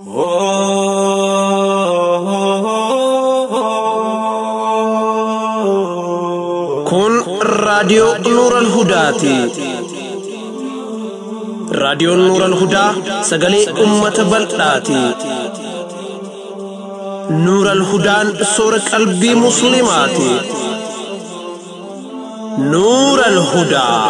Kun raadiyoo Nuuran Hudaati. Raadiyoon Nuuran Hudaa sagalee uummata bal'aati. Nuuran Hudaan soora qalbii Musliimaati. Nuuran Hudaa.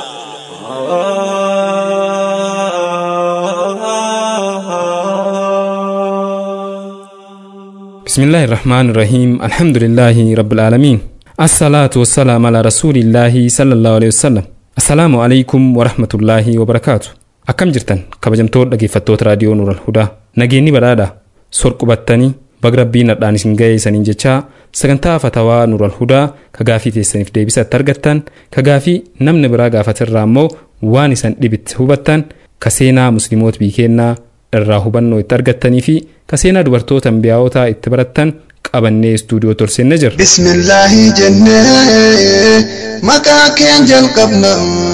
بسم الله الرحمن الرحيم الحمد لله رب العالمين الصلاة والسلام على رسول الله صلى الله عليه وسلم السلام عليكم ورحمة الله وبركاته akkam jirtan kabajamtoota dhaggeeffattoota raadiyoo nuural hudaa nageenyi badhaadha sorqubattanii baga rabbiin nadhaan isin ga'e isaniin jechaa sagantaa fatawaa nuural hudaa ka gaafii teessaniif deebisa itti argattan ka gaafii namni biraa gaafatirraa immoo waan isan dhibitti hubattan ka seenaa musliimoota biikeennaa irraa hubannoo itti argattanii fi ka seenaa dubartoota ambiyaa'otaa itti barattan qabannee istuudiyoo torseenne jirra. Bismillaahi jennee maqaa keen jalqabna.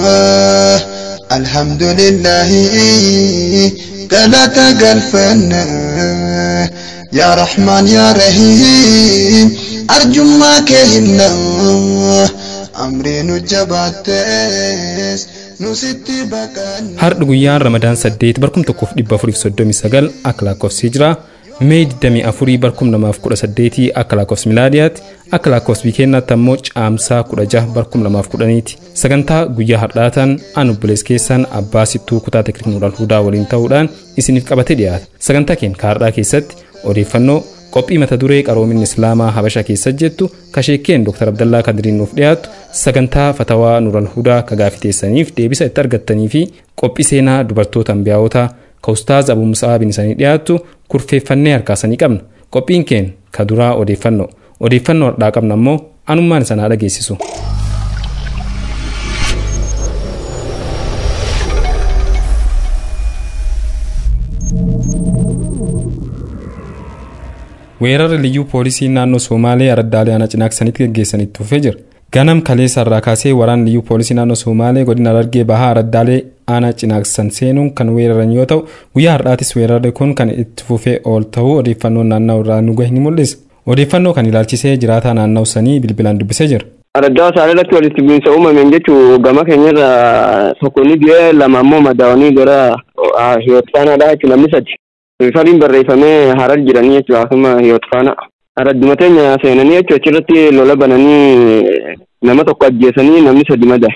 Alhamdulillaahi galata galfanna. Yaa Rahmaan yaa Rahiim arjummaa kee himna. Amrii nu jabaattees nu sitti baqanna. Har'a guyyaan Ramadaan 8 barkum 1439 akka lakkoofsi hijiraa Mee 24 barkum 2018 akka lakkoofsi milaadiyaatti akka lakkoofsi biikeennaatti ammoo caamsaa 16 barkum 2010ti. Sagantaa guyyaa har'aataan anu bulees keessaan abbaa sittuu kutaa teekniik nuural hudaa waliin ta'uudhaan isiniif qabatee dhiyaata. Sagantaa keenya har'aa keessatti odeeffannoo qophii mata duree qaroominni islaamaa habasha keessa jettu kasheekkeen dr abdallaa kadiriin nuuf dhiyaattu sagantaa fatawaa nuural hudaa ka gaafii teessaniif deebisa itti argattanii fi qophii seenaa dubartoota ambiyaa'otaa ka ustaaz abu musaa bin isanii dhiyaattu kurfeeffannee harkaasanii qabna qophiin keen ka duraa odeeffannoo odeeffannoo har'aa qabna ammoo anummaan sanaa dhageessisu. weerarri liyyuu poolisii naannoo somaalee araddaalee aanaa cinaaksanitti geggeessanitti fufee jira ganam kaleessa irraa kaasee waraan liyyuu poolisii naannoo somaalee godina arargee bahaa araddaalee aanaa cinaaksan seenuun kan weeraran yoo ta'u guyyaa har'aatis weerarri kun kan itti fufee ool ta'uu odeeffannoon naanna'u irraa nu gahe ni mul'isa odeeffannoo kan ilaalchisee jiraataa naanna'u sanii bilbilaan dubbisee jira. Araddaa isaanii irratti walitti bu'iinsa uumameen jechuun gama keenyarra tokko ni du'ee lama ammoo madaa'anii gara hiyootfaanaadha jechuun namni sadi. Rifariin barreeffamee harar jiranii jechuudha akkuma hiyootfaana. Aradduma teenya seenanii jechuudha achirratti lola bananii nama tokko ajjeesanii namni sadi madaa'e.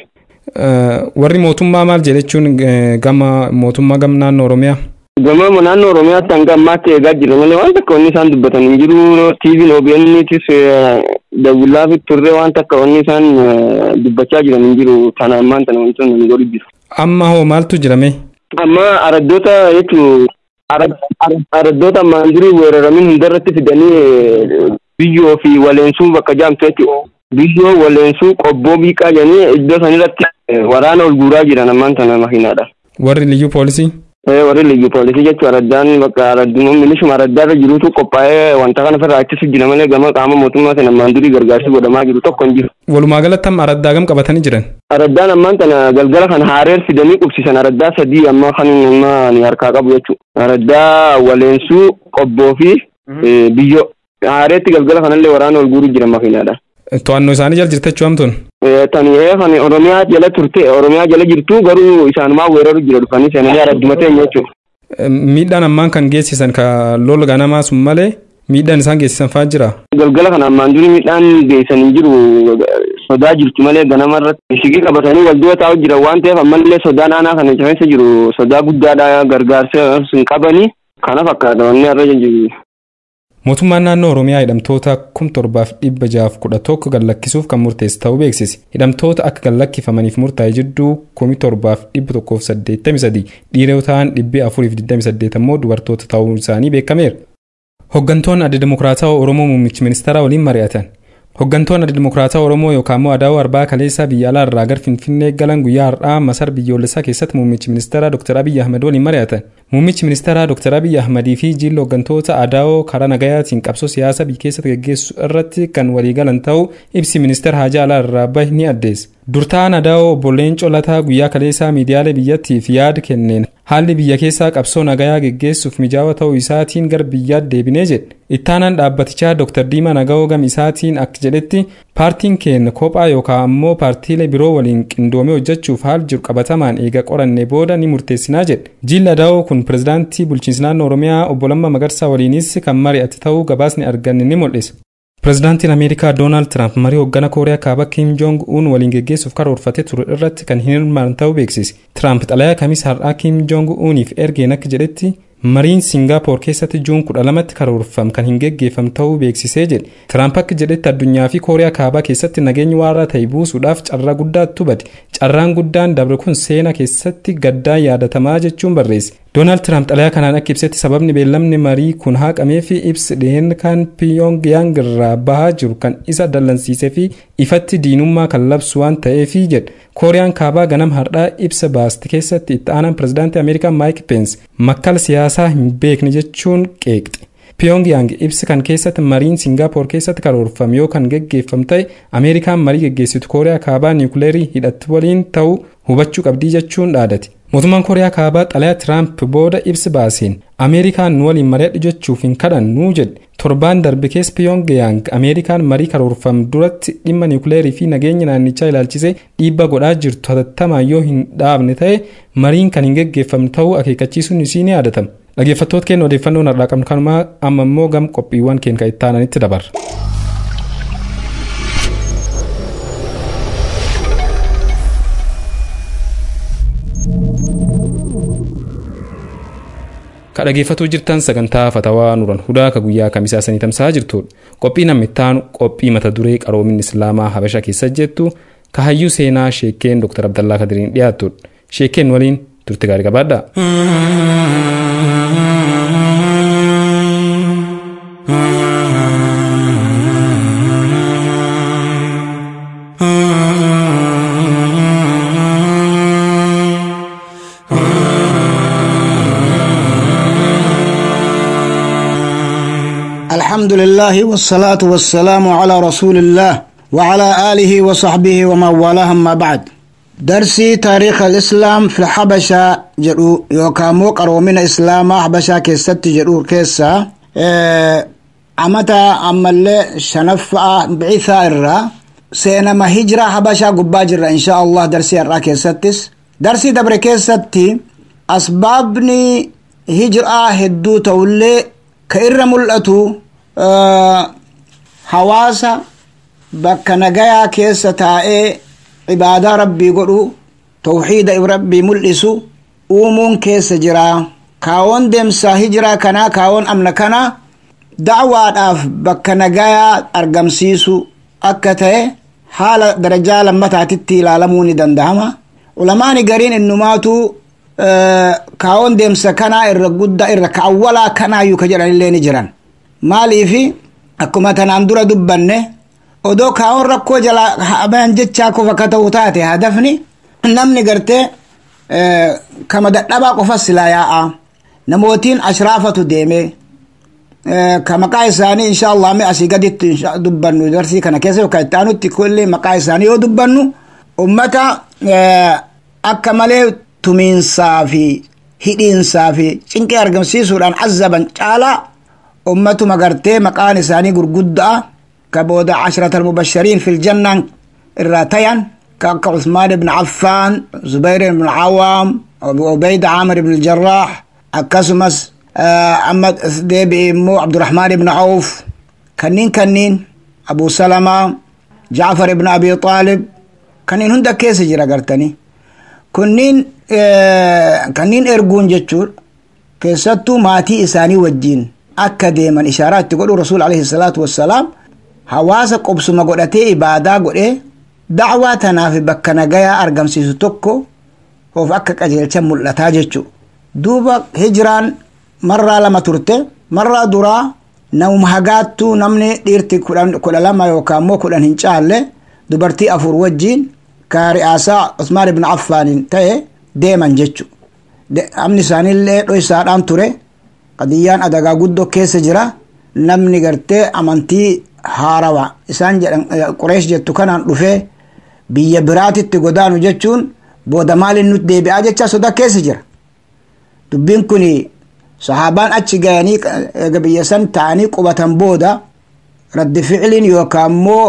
Warri mootummaa maal jedhe jechuun gama mootummaa gama naannoo Oromiyaa. Gama naannoo Oromiyaatti hanga ammaatti eegaa jira malee waan takka wanni isaan dubbatan hin jiru TV OBN'tis dawullaa fi turre waan takka wanni isaan dubbachaa jiran hin jiru kana ammaan tana wantoonni hin godhu jiru. Amma hoo maaltu jirame? Amma araddoota jechuun araddoota ammaan durii weeraramin hundarratti fidanii biyyoo fi waleensuu bakka jaamtu jechuudha. Biyyoo waleensuu qobboo biiqaa jedhanii iddoo sanirratti waraana ol guuraa jiran ammaan tana makiinaadha. Warri liyyuu poolisii? warri liyyuu poolisii jechuun araddaan bakka aradduma milishuma araddaarra jirutu qophaa'ee wanta kana ofirraa ittisuuf jira malee gama qaama mootummaa sana ammaan durii gargaarsi godhamaa jiru tokko hin jiru. Walumaa galatti amma araddaa gam qabatanii jiran? Araddaan ammaan tana galgala kan haareer fidanii qubsisan araddaa sadii amma kan amma ni harkaa qabu jechuudha. Araddaa waleensuu qobboo fi biyyoo. Haareetti galgala kanallee waraana ol guuruu jira makiinaadha. To'annoo isaanii jala jirte jechuun hamtuun? Tani kan Oromiyaa jala turte Oromiyaa jala jirtu garuu isaanumaa weeraru jira dhufanii seenanii aradduma teenya jechuudha. Miidhaan ammaan kan geessisan ka lola ganamaa sun malee miidhaan isaan geessisan fa'aa jira. Galgala kana ammaan durii miidhaan geessan hin jiru sodaa jirtu malee ganama irratti shigii qabatanii wal dura taa'u jira waan ta'eef ammallee sodaan aanaa kana keessa jiru sodaa guddaadha gargaarsa hin qabanii kana fakkaata wanni irra jiru. Mootummaan naannoo Oromiyaa hidhamtoota kum torbaaf dhibba jaaf kudha tokko gallakkisuuf kan murteesse ta'uu beeksise. Hidhamtoota akka gallakkifamaniif murtaa'e jidduu kumi torbaaf dhibba tokkoof saddeettamii sadii dhiirotaan dhibbi afuriif digdamii saddeet ammoo dubartoota ta'uun isaanii beekameera. Hooggantoonni adda Dimokiraataa Oromoo muummichi ministeeraa waliin mari'atan. Hooggantoonni adda Dimokiraataa Oromoo yookaan immoo Adaawoo Arbaa Kaleessaa biyya alaa irraa gara Finfinnee galan guyyaa har'aa masar biyyoolessaa keessatti muummichi ministeeraa Dr. Abiyyi Ahmed waliin mari'atan. Muummichi ministeeraa Dr. Abiyyi Ahmedii fi jilli hooggantoota Adaawoo karaa nagayaatiin qabsoo siyaasaa biyya keessatti gaggeessu irratti kan waliigalan ta'uu ibsi ministeera Haajaa Alaa irraa bahe ni addeessa. durtaa nadaa'oo obboleen colataa guyyaa kaleessaa miidiyaalee biyyattiif yaada kenneen haalli biyya keessaa qabsoo nagayaa geggeessuuf mijaawaa ta'uu isaatiin gara biyyaatti deebinee jedhe ittaanaan dhaabbatichaa dr diimaa naga'oo gam isaatiin akka jedhetti paartiin keenya kophaa yookaan ammoo paartiilee biroo waliin qindoomee hojjechuuf haal jiru qabatamaan eega qoranne booda ni murteessinaa jedhe jiilla daa'oo kun pirezidaantii bulchiinsa naannoo oromiyaa obbo Lammaa Magarsaa waliinis kan mari'ate ta'uu gabaasni arganne ni mul'isa. pirezidaantiin ameerikaa doonaald tiraamp marii hoggana kooriyaa kaabaa kiim joong uun waliin geggeessuuf karoorfatee ture irratti kan hin hirmaanne ta'uu beeksise tiraamp xalayaa kamis har'aa kiim joong uuniif ergeen akka jedhetti mariin singaapoor keessatti juun kudha lamatti karoorfame kan hin geggeeffamne ta'uu beeksisee jedhe tiraamp akka jedhetti addunyaa fi kooriyaa kaabaa keessatti nageenya waaraa ta'e buusuudhaaf carraa guddaatu bade carraan guddaan dabre kun seenaa keessatti gaddaan yaadatamaa jechuun barreesse doonaald tiraamp xalayaa kanaan akka ibsetti sababni beellamni marii kun haqamee fi ibsi dhiheen kan piyoongyang irraa bahaa jiru kan isa dallansiisee fi ifatti diinummaa kan labsu waan ta'eefi jedhe kooriyaan kaabaa ganam har'aa ibsa baaste keessatti itti aanaan pirezidaantii ameerikaa maayik peens makkala siyaasaa hin beekne jechuun qeeqxe. Pyongyang ibsa kan keessatti mariin Singaapoor keessatti karoorfame yoo kan geggeeffamu ta'e Ameerikaan marii geggeessitu Kooriyaa kaabaa niwukileerii hidhatti waliin ta'uu hubachuu qabdii jechuun dhaadate. Mootummaan Kooriyaa kaabaa xalayaa Tiraamp booda ibsa baaseen Ameerikaan nu waliin mari'adhu jechuuf hin kadhannu jedhe. Torbaan darbe keessa Pyongyang Ameerikaan marii karoorfame duratti dhimma niwukileerii fi nageenya naannichaa ilaalchisee dhiibbaa godhaa jirtu hatattamaan yoo hin dhaabne ta'e mariin kan hin geggeeffamne ta'uu akeekkachiisuun isii ni yaadatama. dhaggeeffattoota keenya odeeffannoon har'aa qabnu kanumaa amma immoo gam qophiiwwan keenya kan itti aananitti dabarra. ka dhaggeeffatuu jirtan sagantaa fatawaa nuran hudaa ka guyyaa kamisaa sanii tamsaa jirtudha qophii namni ittaanu qophii mata duree qaroomin islaamaa habasha keessa jettu ka hayyuu seenaa sheekeen dr abdallaa kadiriin dhiyaattudha sheekeen waliin turte gaarii qabaadha. الحمد لله والصلاة والسلام على رسول الله وعلى آله وصحبه ومن والاه أما بعد درسي تاريخ الإسلام في الحبشة جرو يوكامو قرو من إسلام حبشة كيست جرو كيسا إيه أمتا أمالي شنفع بعثة إرّا سينما هجرة حبشة قباجر إن شاء الله درسي إرّا كيستس درسي دبر كيستي أسبابني هجرة هدو تولي كإر ملأتو آه حواسا bakka nagayaa keessa taa'ee ibaadaa rabbii godhu tawxiida rabbii mul'isu uumuun keessa jira kaawoon deemsaa hijiraa kanaa kaawoon amna kanaa dacwaadhaaf bakka nagayaa argamsiisu akka ta'e haala darajaa lammataatitti ilaalamuu ni dandahama ulamaani gariin innumaatu kaawoon deemsa kanaa irra guddaa irra ka awwalaa kanaayyuu ka jedhanillee ni jiran maaliifi akkuma tanaan dura dubbanne odoo kaa'oon rakkoo jala haban jechaa qofa ka ta'u taate hadafni namni gartee kama dadhabaa qofa silaa yaa'a namootiin ashraafatu deeme ka maqaa isaanii insha allah mi asii gaditti dubbannu darsii kana keessa yookaan itti aanutti kulli maqaa isaanii yoo dubbannu ummata akka malee tumiinsaa fi hidhiinsaa fi cinqee argamsiisuudhaan azzaban caalaa ummatuma gartee maqaan isaanii gurguddaa كبود عشرة المبشرين في الجنة الراتيان كعثمان بن عفان زبير بن العوام أبو عبيد عامر بن الجراح أكسمس أحمد ديبي مو عبد الرحمن بن عوف كنين كنين أبو سلمة جعفر بن أبي طالب كنين هندا كيس جرا قرتني كنين كنين إرجون جتشور كيستو ماتي إساني وجين akka deeman ishaaraatti godhu rasuul alayhi salaatu wassalaam hawaasa qobsuma godhatee ibaadaa godhee dacwaa tanaaf bakka nagayaa argamsiisu tokko of akka qajeelcha mul'ataa jechu duuba hijiraan marraa lama turte marraa duraa namuma hagaattuu namni dhiirti kudha lama yookaan immoo kudhan hin caalle dubartii afur wajjiin ka ri'aasaa usmaan ibn affaanin ta'e deeman jechu amni isaaniillee dhoysaadhaan ture qadiyyaan adagaa guddoo keessa jira namni gartee amantii haarawa isaan jedhan qureesh jettu kanaan dhufee biyya biraatitti godaanu jechuun booda maalin nutti deebi'aa jecha soda keessa jira dubbiin kun sahaabaan achi gayanii eega biyya san ta'anii qubatan booda raddi ficiliin yookaan immoo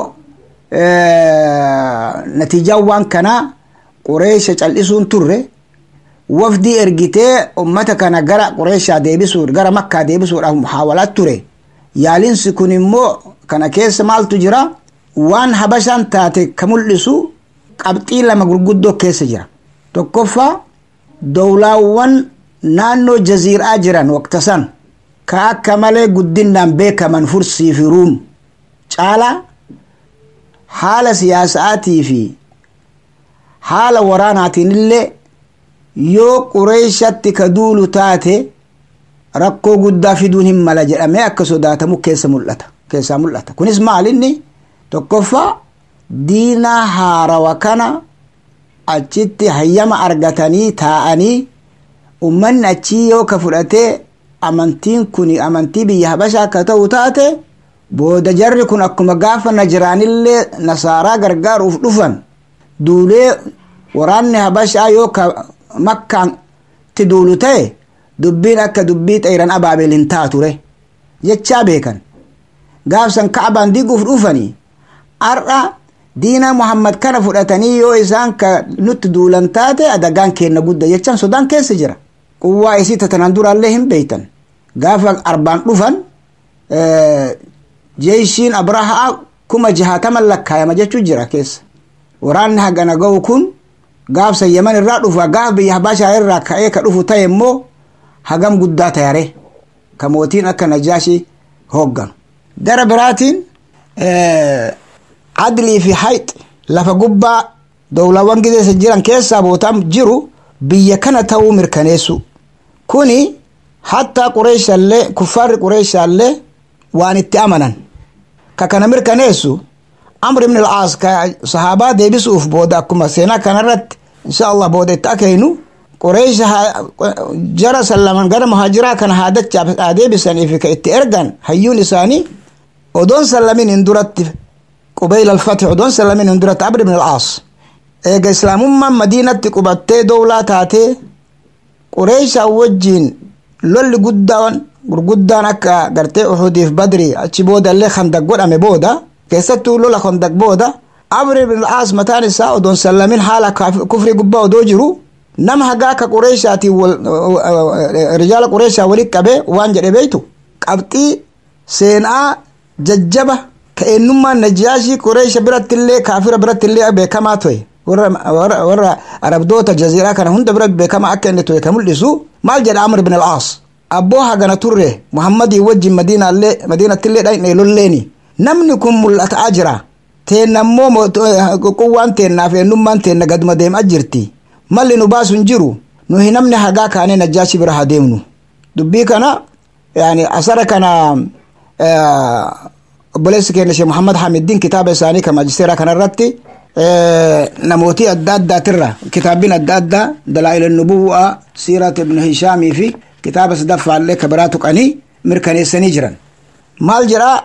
natiijaan waan kanaa qureesha cal'isuun turre wafdii ergitee ummata kana gara qureeshaa deebisuu gara makkaa deebisuudhaaf muhaawalaa ture yaalinsi kun immoo kana keessa maaltu jira waan habashaan taate ka mul'isu qabxii lama gurguddoo keessa jira tokkoffaa dowlaawwan naannoo jaziiraa jiran waqta san ka akka malee guddinaan beekaman fursii fi ruum caalaa haala siyaasaatii fi haala waraanaatiin illee yoo qureeshatti ka duulu taate rakkoo guddaa fiduun hin mala jedhamee akka sodaatamu keessa mul'ata keessaa mul'ata kunis maalinni tokkoffaa diinaa haarawa kana achitti hayyama argatanii taa'anii ummanni achii yoo ka fudhatee amantiin kun amantii biyya habashaa akka ta'u taate booda jarri kun akkuma gaafa najiraanillee nasaaraa gargaaruuf dhufan duulee waraanni habashaa yoo ka makkaatti duulu ta'e dubbiin akka dubbii xeeran abaabel hin taature jechaa beekan gaafsan ka'abaan diguuf dhufanii har'a diina muhammad kana fudhatanii yoo isaan ka nutti duulan taate adagaan keenna gudda jechaan sodaan keessa jira quwwaa isii tatanan duraallee hin beeytan gaafa arbaan dhufan jeeshiin abrahaa kuma jahaataman lakkaayama jechuu jira keessa waraanni hagana ga'u kun gaafsa yaman irraa dhufa gaaf biyya habashaa irraa ka'ee ka dhufu ta'e immoo hagam guddaa tayare ka mootiin akka najaashii hoogganu gara biraatiin adlii fi hayx lafa gubbaa dowlawwan gideessa jiran keessaa bootaan jiru biyya kana ta'uu mirkaneessu kuni hattaa qureeshaallee kuffaarri qureeshaallee waan itti amanan ka kana mirkaneessu amr ibn al-aas ka sahaabaa deebisuuf booda akkuma seenaa kanarratti insha allah booda itti akeynu qureesha jara sallaman gara muhaajiraa kana haadachaaf haa deebisaniif ka itti ergan hayyuun isaanii odoon sallamin hin duratti qubayl alfatix odoon sallamin hin duratti amr ibn al-aas eega islaamummaan madiinatti qubattee dowlaa taatee qureeshaa wajjiin lolli guddaan gurguddaan akka gartee uhudiif badri achi booda illee kandag godhame booda keessattuu lola kandag booda amr ibn al-aas mataan isaa odoon sallamin haala kufrii gubbaa odoo jiru nama hagaa ka qureeshaatiin rijaala qureeshaa walit qabe waan jedhe beeytu qabxii seenaa jajjaba ka eenyummaan najaashii qureesha birattillee kaafira birattillee beekamaa ture warra arabdoota jaziiraa kana hunda bira beekamaa akka inni ture ka mul'isu maal jedha amr ibn al-aas abboo hagana turre muhammadii wajjin madiinattillee dhaqne lolleeni namni kun mul'ataa jira teennammoo quwwaan teennaaf eenyummaan teenna gaduma deemaa jirti malli nu baasu hin jiru nuhi namni hagaa kaanee najaashi bira haa deemnu dubbii kana yani asara kana obboleessi keenya shee muhammad hamiddiin kitaaba isaanii ka majisteeraa kanarratti namootii adda addaatirra kitaabbiin adda addaa dalaa'il nubuwaa siirat ibnu hishaamii fi kitaaba sadaffaallee ka biraa tuqanii mirkaneessanii jiran maal jedhaa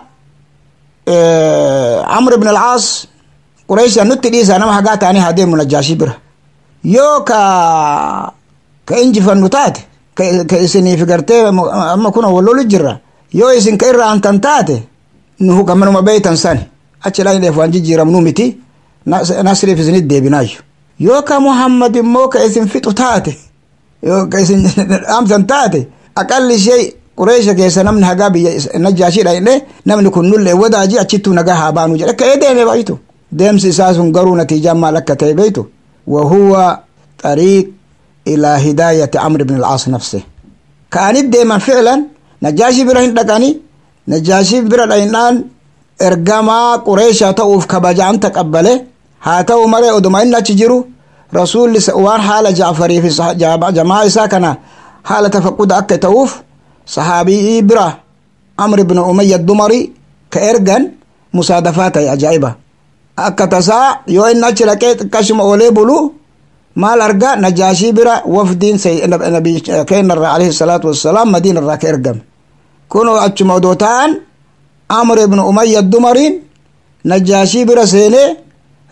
amr ibn al-aas qureeshaan nutti dhiisaa nama hagaa ta'anii haa deemnu najaashii bira yoo ka ka injifannu taate ka isiniif gartee amma kuna wallolu jirra yoo isin ka irraa hantan taate nuhu kamanuma beeytan sani achi dhaqneef waan jijjiiramnu miti nasriif isinit deebinaayyu yoo ka muhammad immoo ka isin fixu taate yoo ka isin dhaamsan taate aqalli ishee qureesha keessa namni hagaa biyya najaashii dhaqne namni kun nulle wadaaji achittuu nagaa haa baanu jedhe ka'ee deeme baaytu deemsi isaa sun garuu natiijaan maal akka ta'e beeytu وهو طريق إلى هداية عمرو بن العاص نفسه كان دائما فعلا نجاشي برهن دقاني نجاشي برهن إرقاما قريشا توف كبجان تقبله هاتو مري أدوما إنا تجيرو رسول وان حالة جعفري في جماعة ساكنة حالة تفقد أكا توف صحابي إبرا عمرو بن أمية الدمري كإرقان مصادفات أجائبة akka tasaa yoo inni achi dhaqee xiqqashuma olee bulu maal arga najaashii bira wafdiin keenyarraa alayhi salaatu wassalaam madiina irraa ka ergame kunoo achuma odoo ta'an amr ibnu umayya dumariin najaashii bira seenee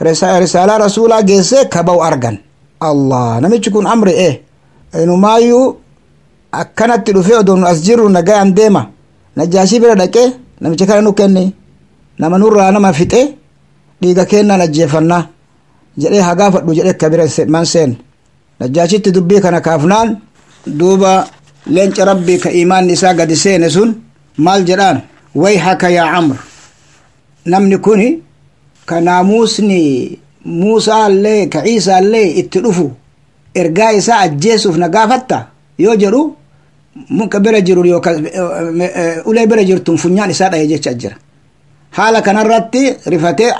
risaalaa rasuulaa geessee kaba'u argan allah namichi kun amri e inumaayyuu akkanatti dhufee odoo nu as jirru nagayaan deema najaashii bira dhaqee namicha kana nu kenni nama nurraa nama fixe dhiiga kennaan ajjeefannaa jedhee haa gaafadhu jedhee akka bira man seen najaashitti dubbii kana kaafnaan duuba leenca rabbii ka imaanni isaa gadi seene sun maal jedhaan way haka yaa camr namni kuni ka naamuusni muusaa illee ka ciisaa illee itti dhufu ergaa isaa ajjeesuuf na gaafatta yoo jedhu muka bira jiru yookaan ulee bira jirtun funyaan isaa dhaye jecha jira haala kanarratti rifatee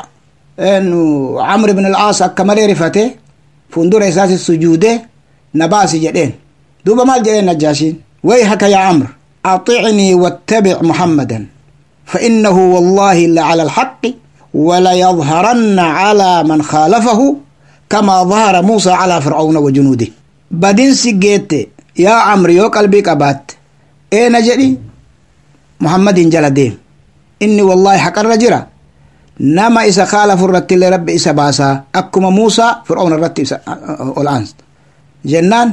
camr ibn al-aas akka malee rifatee fuundura isaati sujuude na baasi jedheen duuba maal jedheen najaashiin way haka yaa camr أطعني واتبع محمدا فإنه والله لعلى الحق وليظهرن على من خالفه كما ظهر موسى على فرعون وجنوده بدين سجيت يا عمرو يو قلبي قبات ايه نجري محمد جل ديم إني والله حق الرجرة نما إسا خالف الرت لرب إسا باسا أكما موسى فرعون الرت إسا الآن جنان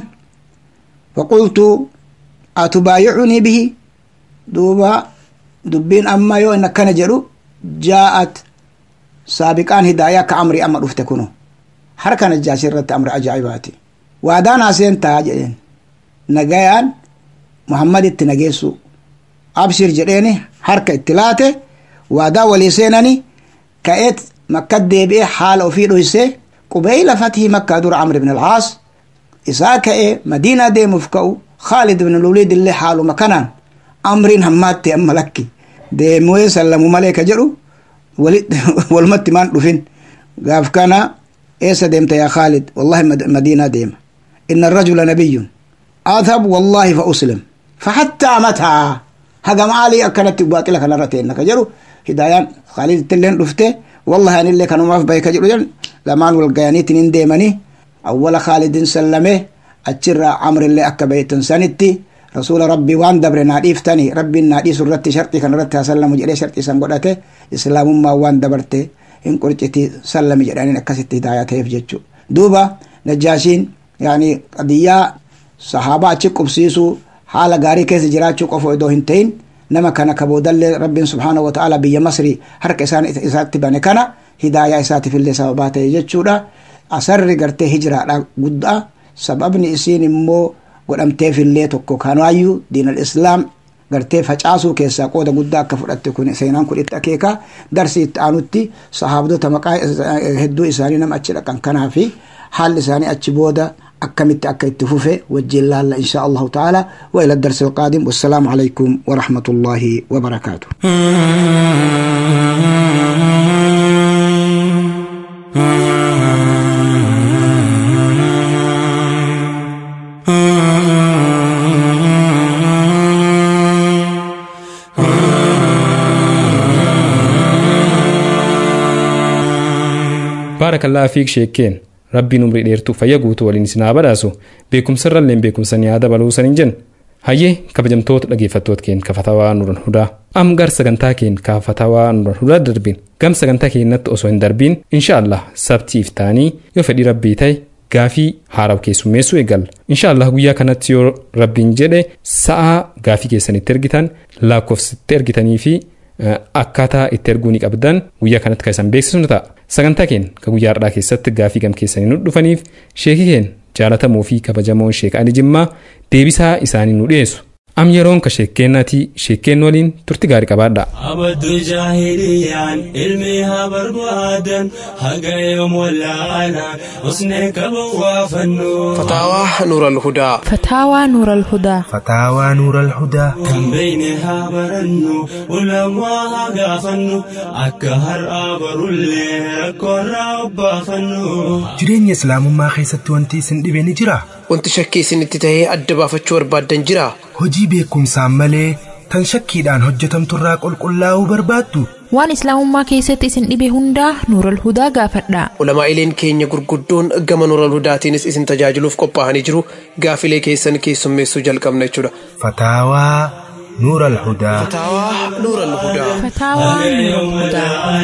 فقلت أتبايعني به دوبا دبين أما يو إنك كان جرو جاءت سابقان هدايا كأمري أما رفت كنو حركة نجاشي رت أمر أجايباتي وادانا سين تاجين نجايان محمد التنجيسو أبشر جريني حركة اتلاتة وادا ولي سيناني كأت مكة ديبئ حال أفيد هسي قبيل فتح مكة دور عمرو بن العاص إساك إيه مدينة دي مفكو خالد بن الوليد اللي حاله مكانا أمرين هماتي أما لكي دي موي سلموا ملائكة جرو والمت مان دفين قاف كان إيسا ديمت يا خالد والله مدينة ديم إن الرجل نبي أذهب والله فأسلم فحتى متى هذا معالي أكنت باقي لك نرتين نكجرو هدايان خالد تلين دفته والله أنا اللي كانوا ما في بيك جرو جن لمان والقيانيت ديمني أول خالد سلمه أتشرى عمر اللي أكا بيتن سنتي رسول ربي وان دبر ناديف تاني ربي نادي سرتي شرطي كان رتها سلم جري شرطي سنقودته إسلام ما وان دبرته إن قرتي سلم جراني نكست هدايات هيف جتشو دوبا نجاشين يعني قضية صحابة أتشك بسيسو حالة غاري كيس جراتشو قفو إدو هنتين نما كان كبودل رب سبحانه وتعالى بي مصري حرك إسان إسات بني كان هداية إسات في اللي سببات جتشو أسر قرتي هجرة قد sababni isiin immoo godhamteefillee tokko kanaayyuu diin al-islaam gartee facaasuu keessaa qooda guddaa akka fudhatte kun seenaan kun itti akeeka darsi itti aanutti sahaabdota maqaa hedduu isaanii nama achi dhaqan kanaa fi haalli isaanii achi booda akkamitti akka itti fufe wajjin laalla insha allahu ta'ala wa ila darsi alqaadim wassalaamu alaykum wa rahmatullaahi wa barakaatu baarakallaa fiik sheekkeen rabbiin umrii dheertuu fayya guutuu waliin isin haa badhaasu beekumsarralleen beekumsa ni haa dabaluu sanin jen hayyee kabajamtoota dhageeffattoota keen kafatawaa nuran hudaa am gar sagantaa keen kafatawaa nuran hudaa darbiin gam sagantaa keenyatti osoo hin darbiin insha allah sabtiif taanii yoo fedhii rabbii ta'e gaafii haaraw keessummeessuu eegalla insha allah guyyaa kanatti yoo rabbiin jedhe sa'a gaafii keessanitti ergitan lakkoofsitti ergitanii fi akkaataa itti erguu ni qabdan guyyaa kanatti kan isan beeksisu ta'a sagantaa keenya ka guyyaa har'aa keessatti gaafii gam keessanii nu dhufaniif sheekii keenya jaalatamuu fi kabajamoon sheek ani jimmaa deebisaa isaanii nu dhiyeessu am yeroon ka sheekkeennaati sheekkeen waliin turti gaarii qabaadha. abaddu jaahiliyaan ilmi haa barbaadan haga yoom wallaalaan usnee qaban waa fannu فتاوى نور الهدى فتاوى نور الهدى فتاوى نور الهدى kan beeyne haa barannu ulamaa haa gaafannu akka har'aa barullee rakkoorraa obbaafannu jireenya islaamummaa keessatti wanti isin dhibe ni jira wanti shakkii isinitti tahee adda baafachuu barbaaddan jira hojii beekumsaan malee tan shakkiidhaan hojjetamturraa qulqullaa'uu barbaaddu waan islaamummaa keessatti isin dhibe hundaa nuural hudaa gaafadha ulamaa'ileen keenya gurguddoon gama nuural hudaatiinis isin tajaajiluuf qophaa'anii jiru gaafilee keessan keessummeessuu jalqabna jechuudha fataawaa نور الهدى فتاوى نور الهدى فتاوى نور الهدى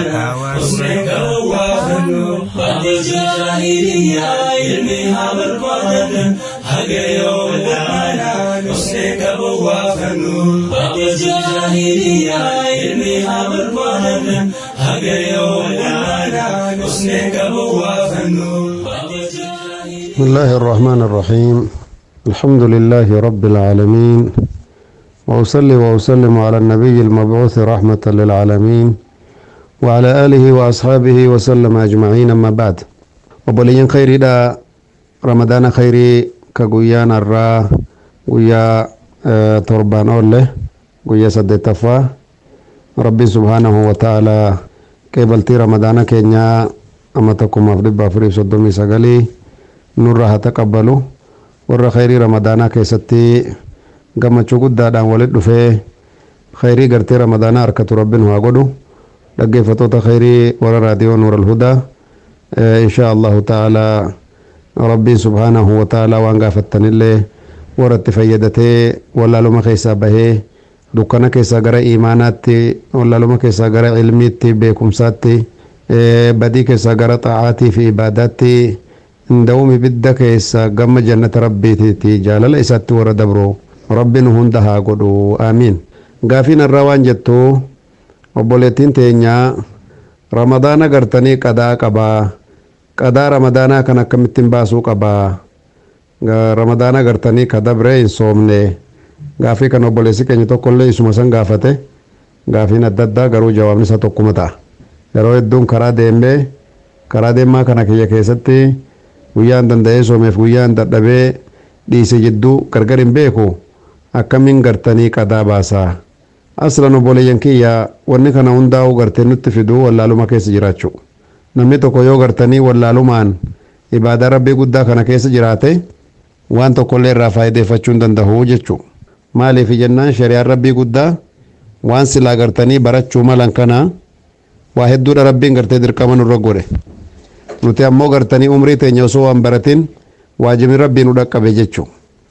حسنك وافنو بعد الجاهلية علمها بربادة حق يوم الآنا حسنك وافنو بعد الجاهلية علمها بربادة حق يوم الآنا حسنك وافنو بعد الجاهلية بسم الله الرحمن الرحيم الحمد لله رب العالمين وأصلي وأسلم على النبي المبعوث رحمة للعالمين وعلى آله وأصحابه وسلم أجمعين أما بعد وبلين خيري دا رمضان خيري كقويان الرا قويا آه تربان أوله قويا سدتفا ربي سبحانه وتعالى قبلتي رمضان كينيا أما تكم أفضل بافريب صدومي سغلي nurra haa taqabbalu warra khayrii ramadaanaa keessatti gammachuu guddaadhaan walit dhufee khayrii gartee ramadaanaa harkatu rabbiin haa godhu dhaggeeffatoota khayrii warra raadiyoo nuur alhudaa insha allahu ta'aalaa rabbiin subhaanahu wa ta'aalaa waan gaafattanillee warra itti fayyadatee wallaaluma keessaa bahee dukkana keessaa gara iimaanaatti wallaaluma keessaa gara ilmiitti beekumsaatti badii keessaa gara xaa'aatii fi ibaadaatti hinda'uumi bidda keessa gamma jannata rabbiitiiti jaalala isaatti warra dabro rabbiin hunda haa godhu aamiin gaafiin irraa waan jettu obboleettiin teenyaa ramadaana gartanii qadaa qabaa qadaa ramadaanaa kan akkamittiin baasuu qabaa ramadaana gartanii ka dabre hin soomne gaafii kan obboleessi keenya tokkollee isuma san gaafate gaafiin adda addaa garuu jawaabni isaa tokkuma ta'a yeroo hedduun karaa deemee karaa deemaa kana kiyya keessatti guyyaan danda'ee soomeef guyyaan dadhabee dhiise jidduu gargar hin beeku akkamiin gartanii qadaa baasaa aslan obboleeyyan kiyya wanni kana hundaa'u gartee nutti fiduu wallaaluma keessa jiraachuu namni tokko yoo gartanii wallaalumaan ibaadaa rabbii guddaa kana keessa jiraate waan tokkollee irraa faayideeffachuu hin danda'u jechuu maaliif jennaan shari'aan rabbii guddaa waan silaa gartanii barachuu malan kana waa hedduudha rabbiin gartee dirqama nurra godhe nuti ammoo gartanii umrii teenya osoo waan baratin waajibni rabbii nu dhaqqabe jechuu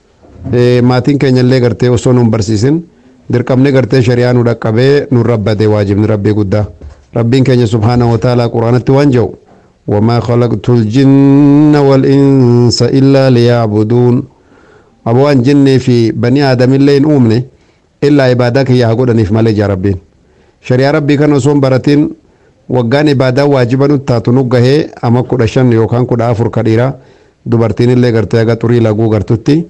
maatiin keenya illee gartee osoo nun barsiisin dirqamni gartee shari'aa nu dhaqqabee nu rabbade waajibni rabbii guddaa rabbiin keenya subhaanahu wa ta'aalaa quraanatti waan jedhu wamaa khalaqtu ljinna walinsa illaa liyacbuduun aboo an jinnii fi banii aadamillee hin uumne illaa ibaadaa kiyya haa godhaniif malee jaa rabbiin shari'aa rabbii kana osoo hin baratin waggaan ibaadaa waajiba nu taatu nu gahee ama kudha shan yookaan kudha afur ka dhiiraa dubartiin illee gartee aga xurii laguu gartutti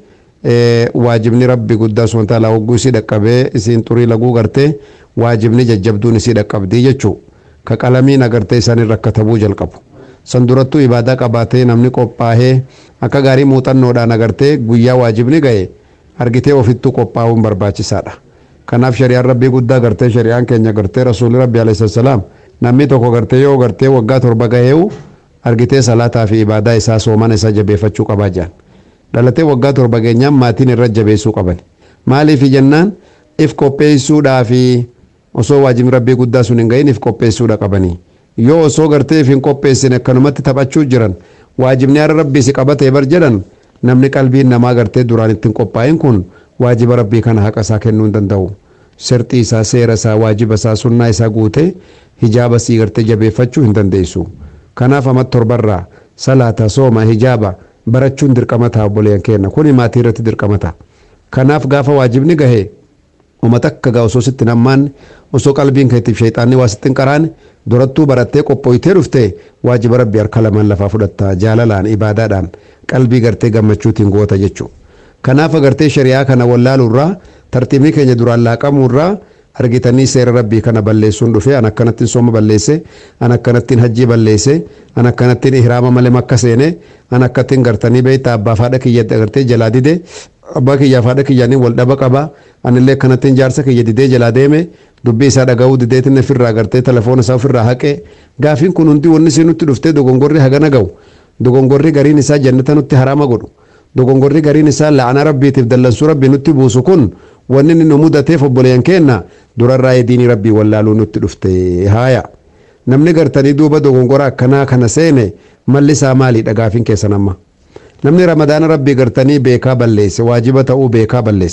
waajibni rabbi guddaa sun taalaa hogguu isii dhaqqabee isiin xurii laguu gartee waajibni jajjabduun isii dhaqqabdii jechuu ka qalamiin agartee isaanii rakkatabuu jalqabu san durattuu ibaadaa qabaatee namni qophaahee akka gaarii muuxannoodhaan agartee guyyaa waajibni ga'e argitee ofittuu qophaa'uun barbaachisaadha kanaaf shari'aan rabbii guddaa gartee shari'aan keenya gartee rasuulli rabbi alayhi salaam namni tokko gartee yoo gartee waggaa torba gaheewu argitee salaataa fi ibaadaa isaa soomana isaa jabeeffachuu qabaa jaan dhalatee waggaa torba geenyaan maatiin irra jabeessuu qaban maaliif jennaan if qopheessuudhaa fi osoo waajibni rabbii guddaa sun hin gahin if qopheessuudha qabanii yoo osoo gartee if hin qopheessine akkanumatti taphachuu jiran waajibni har'a rabbii si qabatee bar jedhan namni qalbiin namaa gartee duraan ittiin qophaa'in kun waajiba rabbii kana haqa isaa kennuu hin danda'u sirxii isaa seera isaa waajiba isaa sunnaa isaa guutee hijaaba sii gartee jabeeffachuu hin dandeessu kanaaf amma torbarraa salaata sooma hijaaba barachuun dirqama ta'a obboleeyyan keenya kuni maatii irratti dirqama ta'a kanaaf gaafa waajibni gahee uummata akka gaa osoo sitti nammaan osoo qalbiin keetiif sheexaanni waa sitti hin qaraane durattuu barattee qophooytee dhufte waajiba rabbii harka lamaan lafaa fudhatta jaalalaan ibaadaadhaan qalbii gartee gammachuutiin goota jechuudha. kanaaf agartee shari'aa kana wallaaluurraa tartiibni keenya duraan laaqamuurraa argitanii seera rabbii kana balleessuun dhufe an akkanattiin sooma balleesse an akkanattiin hajjii balleesse an akkanattiin ihraama malee makka seene an akkattiin gartanii beeyta abbaa faadha kiyyatti agartee jalaa dide abbaa kiyyaaf haadha kiyyaanii wal dhaba qaba anillee akkanattiin jaarsa kiyya didee jalaa deeme dubbii isaa dhaga'uu dideetiin ofirraa agartee telefoona isaa ofirraa haqe gaafiin kun hundi wanni isin nutti dhuftee dogongorri hagana ga'u dogongorri gariin isaa jannata nutti haraama godhu dogongorri gariin isaa la'ana rabbiitiif dallansuu rabbii nutti buusu kun wanni inni nu mudateef obboleeyyan keenna durarraa diinii rabbii wallaaluu nutti dhufte haaya namni gartanii duuba dogongora akkanaa kana seene malli isaa maaliidha gaafiin keessan amma namni ramadaana rabbii gartanii beekaa balleesse waajiba ta'uu beekaa balleesse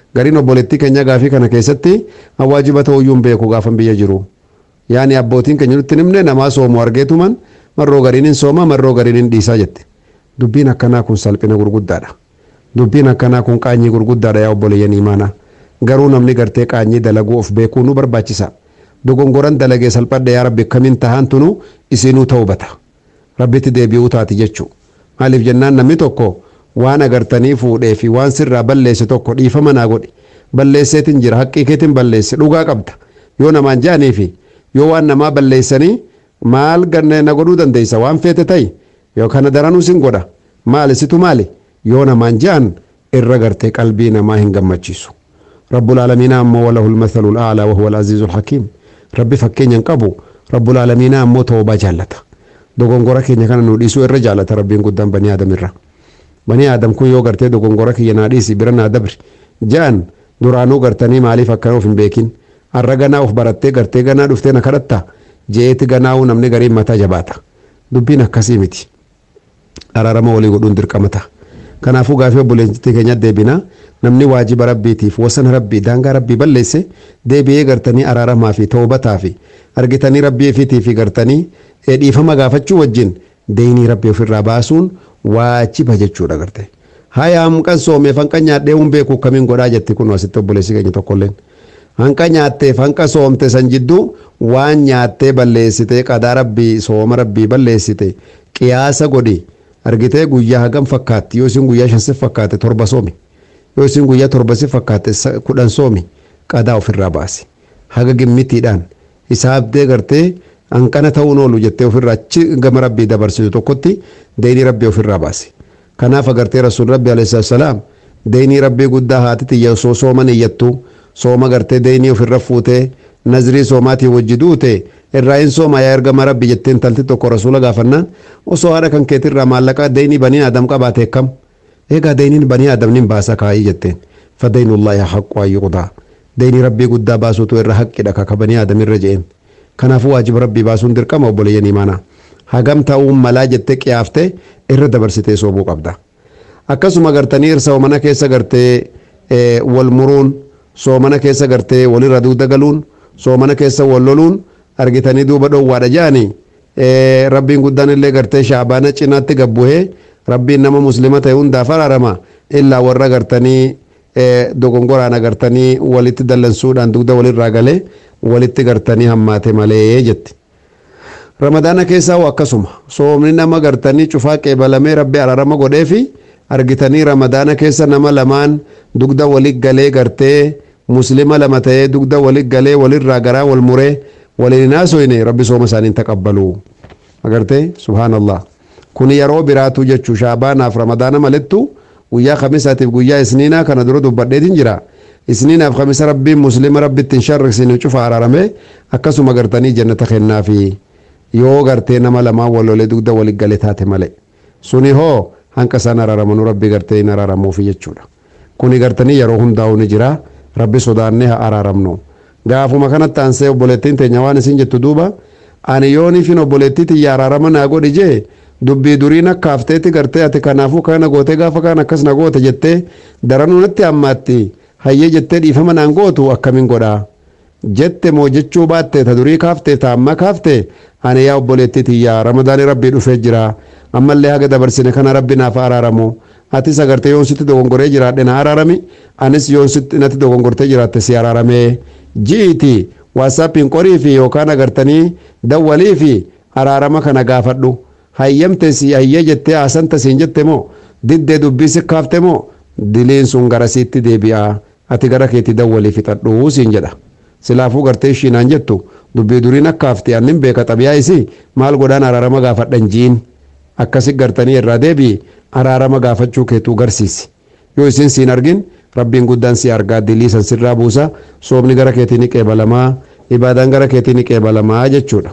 gariin obboleettii keenya gaafii kana keessatti awwaajiba ta'uyyuu hin beeku gaafan biyya jiru yaani abbootiin keenya nutti himne namaa soomu argeetuman marroo gariin hin sooma marroo gariin hin dhiisaa jette dubbiin akkanaa kun salphina gurguddaadha dubbiin akkanaa kun qaanyii gurguddaadha yaa obboleeyyan imaana garuu namni gartee qaanyii dalaguu of beekuu nu barbaachisa dogongoran dalagee salphadha yaa rabbi akkamiin tahaan tunu isinuu ta'uu bata rabbitti deebi'uu taati jechuu maaliif jennaan namni tokko waan agartanii fuudhee fi waan sirraa balleesse tokko dhiifama naa godhi balleesseetiin jira haqqii keetiin balleesse dhugaa qabda yoo namaan jaanii fi yoo waan namaa balleessanii maal ganne na godhuu dandeessa waan feete ta'i yoo kana daranuu sin godha maali situ maali yoo namaan jaan irra gartee qalbii namaa hin gammachiisu rabbul aalamiinaa ammoo walahul mathalul aalaa wahuwa al-aziizul hakiim rabbi fakkeenya hin qabu rabbul aalamiinaa ammoo toobaa jaallata dogongora keenya kana nu dhiisuu irra jaallata rabbiin guddaan banii aadamirra banii aadam kun yoo gartee dogongora kiyya naa dhiisi bira naa dabri jaan duraanuu gartanii maaliif akkana of hin beekin har'a ganaa of barattee gartee ganaa dhuftee na kadhatta je'eeti ganaa'uu namni gariin mataa jabaata dubbiin akkasii miti araarama walii godhuun dirqama ta'a kanaafuu gaafii obboleettii keenya deebina namni waajiba rabbiitiif wasana rabbii daangaa rabbii balleesse deebi'ee gartanii araaramaa fi toobataa fi argitanii rabbii ifiitii fi gartanii dhiifama gaafachuu wajjin deeyinii rabbii ofirraa baasuun waajiba jechuudha garte haya hanqan soomee hanqa nyaadhee hun beeku kamiin godhaa jetti kun asitti obboleessi keenya tokkolleen hanqa nyaatteef hanqa soomte san jidduu waan nyaattee balleessite qadaa rabbii sooma rabbii balleessite qiyaasa godhi argitee guyyaa hagam fakkaatti yoo isin guyyaa shansi fakkaate torba soomi yoo isin guyyaa torbasi fakkaate kudhan soomi qadaa ofirraa baasi haga gimmitiidhaan hisaabdee gartee hanqana ta'uun oolu jettee ofirraa achi gama rabbii dabarsitu tokkotti deeyinii rabbii ofirraa baasi kanaaf agartee rasuul rabbi alayhi salaam deeyinii rabbii guddaa haati xiyya osoo sooman iyyattu sooma gartee deeyinii ofirra fuutee nazrii soomaatii wajji duute irraa hin sooma yaa ergama rabbi jettee intalti tokko rasuula gaafannaan osoo haadha kan keetirraa maallaqa deeyinii banii aadam qabaate kam eegaa deeyiniin banii aadam nin baasa kaayii jetteen fadaynullaahi haqqu ayyuqdaa deeyinii rabbii guddaa baasuutu irra haqqidha kaka banii aadamirra je'een kanaafuu waajiba rabbii baasuun dirqama obboleeyyan imaana hagam ta'uun malaa jettee qiyaaftee irra dabarsitee soobuu qabda akkasuma gartanii soomana keessa gartee wal muruun soomana keessa gartee walirra dugda galuun soomana keessa wal loluun argitanii duuba dhoowwaadha jaanii rabbiin guddaan illee gartee shaabaana cinaatti gabbuhee rabbiin nama muslima ta'e hundaaf araarama illaa warra gartanii dogongoraan agartanii walitti dallansuudhaan dugda walirraa galee walitti gartanii hammaate malee jetti. ramadaana keessaa akkasuma soomni nama gartanii cufaa qeebalamee rabbi araarama godhee fi argitanii ramadaana keessa nama lamaan dugda walit galee gartee muslima lama ta'ee dugda walit galee walirraa garaa wal muree waliin haasoyne rabbi sooma isaanii taqabbalu agartee subhaanallah kun yeroo biraatu jechuu shaabaanaaf ramadaana malettu guyyaa kamisaatiif guyyaa isniinaa kana dura dubbadheetiin jira isniinaaf kamisa rabbiin muslima rabbitti hin sharriksine cufa araarame akkasuma gartanii jannata kennaafi yoo gartee nama lamaan walolee dugda walit gale taate malee suni hoo hanqa isaan araaramanuu rabbi gartee hin araaramuufi jechuudha kuni gartanii yeroo hundaa'u ni jira rabbi sodaannee haa araaramnu gaafuma kanatti aansee obboleettiin teenya waan isin jettu duuba ani yooniifin obboleettii tiyya araarama naa godhi jee dubbii duriin akka hafteetti gartee ati kanaafuu kana gootee gaafa kaan akkas na goote jettee daranuu natti hammaatti hayyee jettee dhiifama naan gootu akkamiin godhaa jette moo jechuu baatte ta durii kaafte ta amma kaafte ani yaa obboleettii tiyya ramadaani rabbii dhufee jira ammallee haga dabarsine kana rabbi naaf araaramu atis agartee yoon sitti dogongoree jiraadhe na araarami anis yoon sitti natti dogongortee jiraatte si araaramee ji'iti waasaappiin qorii fi yookaan agartanii dawwalii fi araarama kana gaafadhu hayyamte si hayyee jettee haasanta siin jette moo diddee dubbii si kaafte moo diliin sun gara siitti deebi'a ati gara keetti dawwalii fixadhu siin jedha silaafuu gartee ishiinaan jettu dubbii duriin akka hafte annin beeka xabiyaa isi maal godhaan araarama gaafadhan jiin akkasi gartanii irraa deebi'i araarama gaafachuu keetuu garsiisi yoo isin siin argin rabbiin guddaan si argaa dilii san sirraa buusa soomni gara keetii ni qeebalamaa ibaadaan gara keetii ni qeebalamaa jechuudha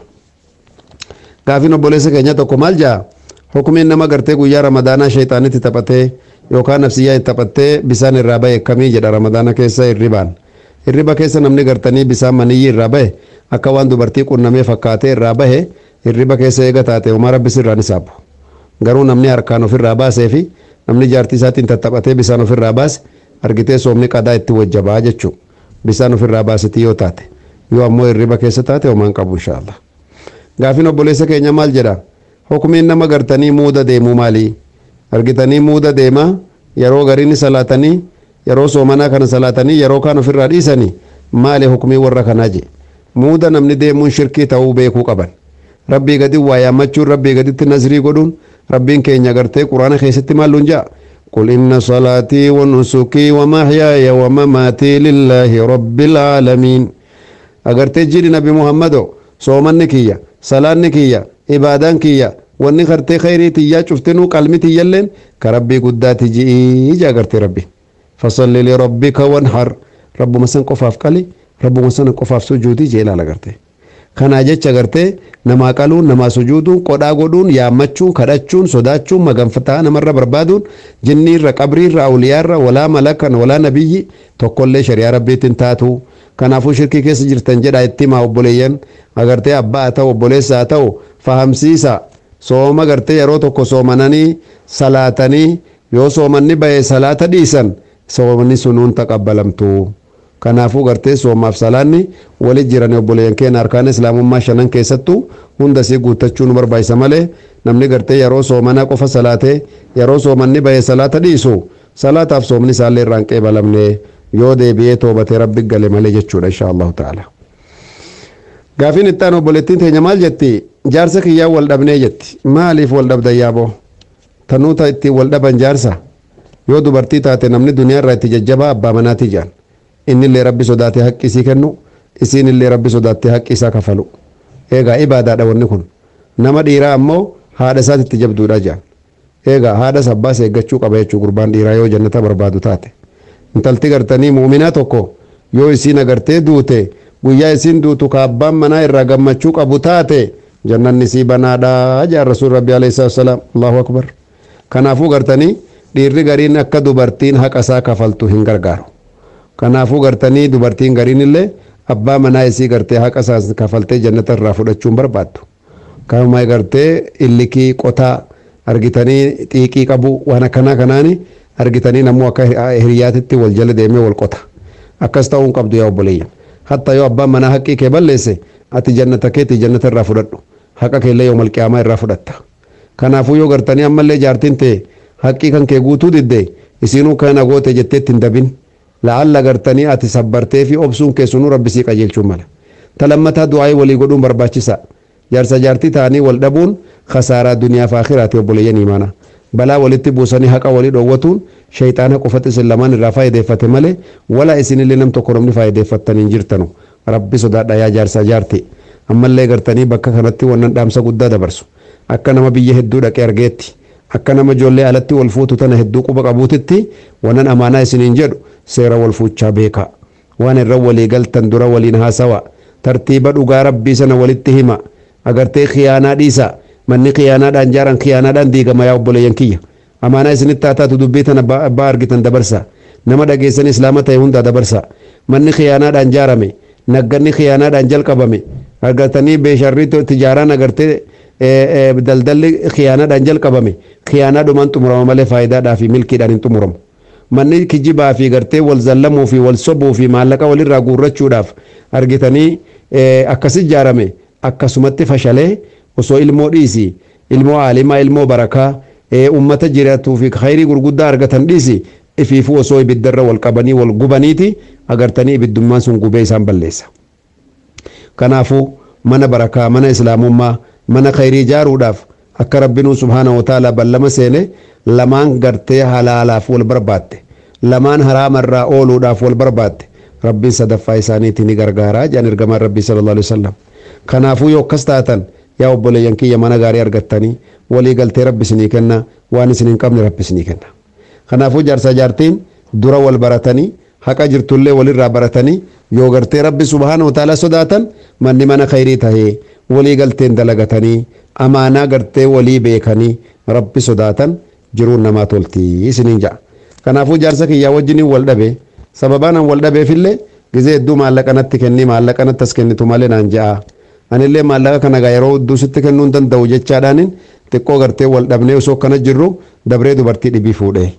gaafiin obboleessa keenya tokko maal jaa hukumiin nama gartee guyyaa ramadaanaa sheexaanitti taphatee yookaan nafsiyyaa itti taphattee bisaan irraa bahe akkamii jedha ramadaana keessa hirribaan hirriba keessa namni gartanii bisaan maniyyi irraa bahe akka waan dubartii qunnamee fakkaatee irraa bahe hirriba keessa eega taate homaa rabbis irraan isaabu garuu namni harkaan ofirraa baasee fi namni jaartii isaatiin tattaphatee bisaan ofirraa baase argitee soomni qadaa itti wajjabaa jechuu bisaan ofirraa baasitii yoo taate yoo ammoo hirriba keessa taate homaan qabu inshaallah gaafin obboleessa keenya maal jedha hukumiin nama gartanii muuda deemuu maalii argitanii muuda deemaa yeroo gariin salaatanii yeroo soomanaa kana salaatanii yeroo kaan ofirraa dhiisanii maali hukumii warra kanaa je muuda namni deemuun shirkii ta'uu beekuu qaban rabbii gadi waa yaammachuun rabbii gaditti nasrii godhuun rabbiin keenya gartee quraana keessatti maalluun ja'a قل إن صلاتي ونسكي ومحياي ومماتي لله رب العالمين أغرتي جيري نبي محمد صومن كيا صلاة كيا عبادان كيا wanni kartee khayrii tiyyaa cuftinuu qalmi tiyyalleen ka rabbii guddaati ji'ii jaa gartee rabbi fasalli lirabbika wanhar rabbuma san qofaaf qali rabbuma san qofaaf sujuudii jee ilaala gartee kanaa jecha gartee namaa qaluun namaa sujuuduun qodhaa godhuun yaammachuun kadhachuun sodaachuun maganfataa namarra barbaaduun jinniirra qabriirra awliyaarra walaa malakan walaa nabiyyi tokkollee shari'aa rabbiitiin taatu kanaafuu shirkii keessa jirtan jedha itti himaa obboleeyyan agartee abbaa haa ta'u obboleessa haa ta'u fahamsiisa sooma gartee yeroo tokko soomananii salaatanii yoo soomanni bahee salaata dhiisan soomanni sunuun taqabbalamtu kanaafuu gartee soomaaf salaanni walit jiran obboleeyyan keenya harkaan islaamummaa shanan keessattuu hunda isii guuttachuu nu barbaachisa malee namni gartee yeroo soomanaa qofa salaatee yeroo soomanni bahee salaata dhiisu salaataaf soomni isaallee irraan qeebalamne yoo deebi'ee toobatee rabbi gale malee jechuudha insha allahu ta'ala. gaafiin itti aanu obboleettiin teenya maal jetti jaarsa kiyyaa wal dhabnee jetti maaliif wal dhabdan yaaboo tanuuta itti wal dhaban jaarsa yoo dubartii taate namni duniyaa irraa itti jajjabaa abbaa manaatii jaan innillee rabbi sodaatee haqqi isii kennu isiin illee rabbi sodaattee haqqi isaa kafalu eegaa ibaadaadha wanni kun nama dhiiraa ammoo haadha isaati itti jabduudha jaan eegaa haadha abbaas eeggachuu qaba jechuu gurbaan dhiiraa yoo jannata barbaadu taate intalti gartanii muuminaa tokko yoo isiin agartee duute guyyaa isiin duutu ka abbaan manaa irraa gammachuu qabu taate jannanni sii banaadha jaan rasuul rabbi alayhi salaam allahu akbar kanaafuu gartanii dhiirri gariin akka dubartiin haqa isaa kafaltu hin gargaaru kanaafuu gartanii dubartiin gariin illee abbaa manaa isii gartee haqa isaa kafaltee jannata irraa fudhachuun barbaaddu kanuma gartee illikii qotaa argitanii xiiqii qabu waan akkanaa kanaani argitanii namuu akka hiriyaatitti wal jala deemee wal qota akkas ta'uun qabdu yaa obboleeyyan hatta yoo abbaan manaa haqqii kee balleesse ati jannata keetii jannata irraa fudhadhu haqa keellee yoo malqiyaamaa irraa fudhatta kanaafuu yoo gartanii ammallee jaartiin ta'e haqqii kan kee guutuu didde isiinuu kana goote jetteetti hin dabin la'alla gartanii ati sabbartee fi obsuun keessunuu rabbisii qajeelchuun mala talammataa du'aa'ii walii godhuun barbaachisa jaarsa jaartii ta'anii wal dhabuun khasaaraa duniyaa fi akhiraati obboleeyyan imaana balaa walitti buusanii haqa walii dhoowwatuun shayxaana qofatti isin lamaan irraa faayideeffate malee wala isinillee nam tokko namni faayideeffattan hin jirtanu rabbi sodaadha yaa jaarsaa jaarti ammallee gartanii bakka kanatti wannan dhaamsa guddaa dabarsu akka nama biyya hedduu dhaqee argeetti akka nama ijoollee alatti wal fuutu tana hedduu quba qabuutitti wannan amaanaa isiniin jedhu seera wal fuuchaa beekaa waan irra walii galtan dura waliin haasawa tartiiba dhugaa rabbii sana walitti hima agartee khiyaanaa dhiisa manni khiyaanaadhaan jaaran khiyaanaadhaan diigama yaa obboleeyyan kiyya amaanaa isinitti haa taatu dubbii tana abbaa argitan dabarsa nama dhageessan islaama ta'e hundaa dabarsa manni khiyaanaadhaan jaarame nagganni khiyaanaadhaan jalqabame argatanii beesharrii tijaaraan agartee daldalli khiyaanaadhaan jalqabame khiyaanaadhumaan xumurama malee faayidaadhaa fi milkiidhaan hin xumuramu manni kijibaa fi gartee wal zallamuu fi wal sobuu fi maallaqa walirraa guurrachuudhaaf argitanii akkas ijaarame akkasumatti fashalee osoo ilmoo dhiisi ilmoo aalimaa ilmoo barakaa ummata jiraatuu fi khayrii gurguddaa argatan dhiisi ifiifuu osoo ibiddarra wal qabanii wal gubaniiti agartanii ibiddummaan sun gubee isaan balleessa kanaafuu mana barakaa mana islaamummaa mana khayrii ijaaruudhaaf akka rabbinuu subhaana wataala ballama seene lamaan gartee halaalaaf wal barbaadde lamaan haraamarraa ooluudhaaf wal barbaadde rabbiin sadaffaa isaaniiti ni gargaaraa jedhan ergamaan rabbii sallallahu alaihi wasallam kanaafuu yoo akkas taatan yaa obboleeyyan kiyya mana gaarii argattanii walii galtee rabbi isinii kenna waan isin hin qabne rabbi isinii kenna kanaafuu jaarsa jaartiin dura wal baratanii haqa jirtullee walirraa baratanii yoo gartee rabbi subhaana wataala sodaatan manni mana khayrii tahee walii galteen dalagatanii amaanaa gartee walii beekanii rabbi sodaatan jiruun namaa toltii isiniin ja'a kanaafuu jaarsa kiyyaa wajjiniin wal dhabe sababaan an wal dhabeefillee gizee hedduu maallaqa natti kenni maallaqa natti as kennitu malee naan ja'a anillee maallaqa kana gaa yeroo hedduu sitti kennuu hin danda'u jechaadhaanin xiqqoo gartee wal dhabnee osoo akkana jirru dabree dubartii dhibii fuudhee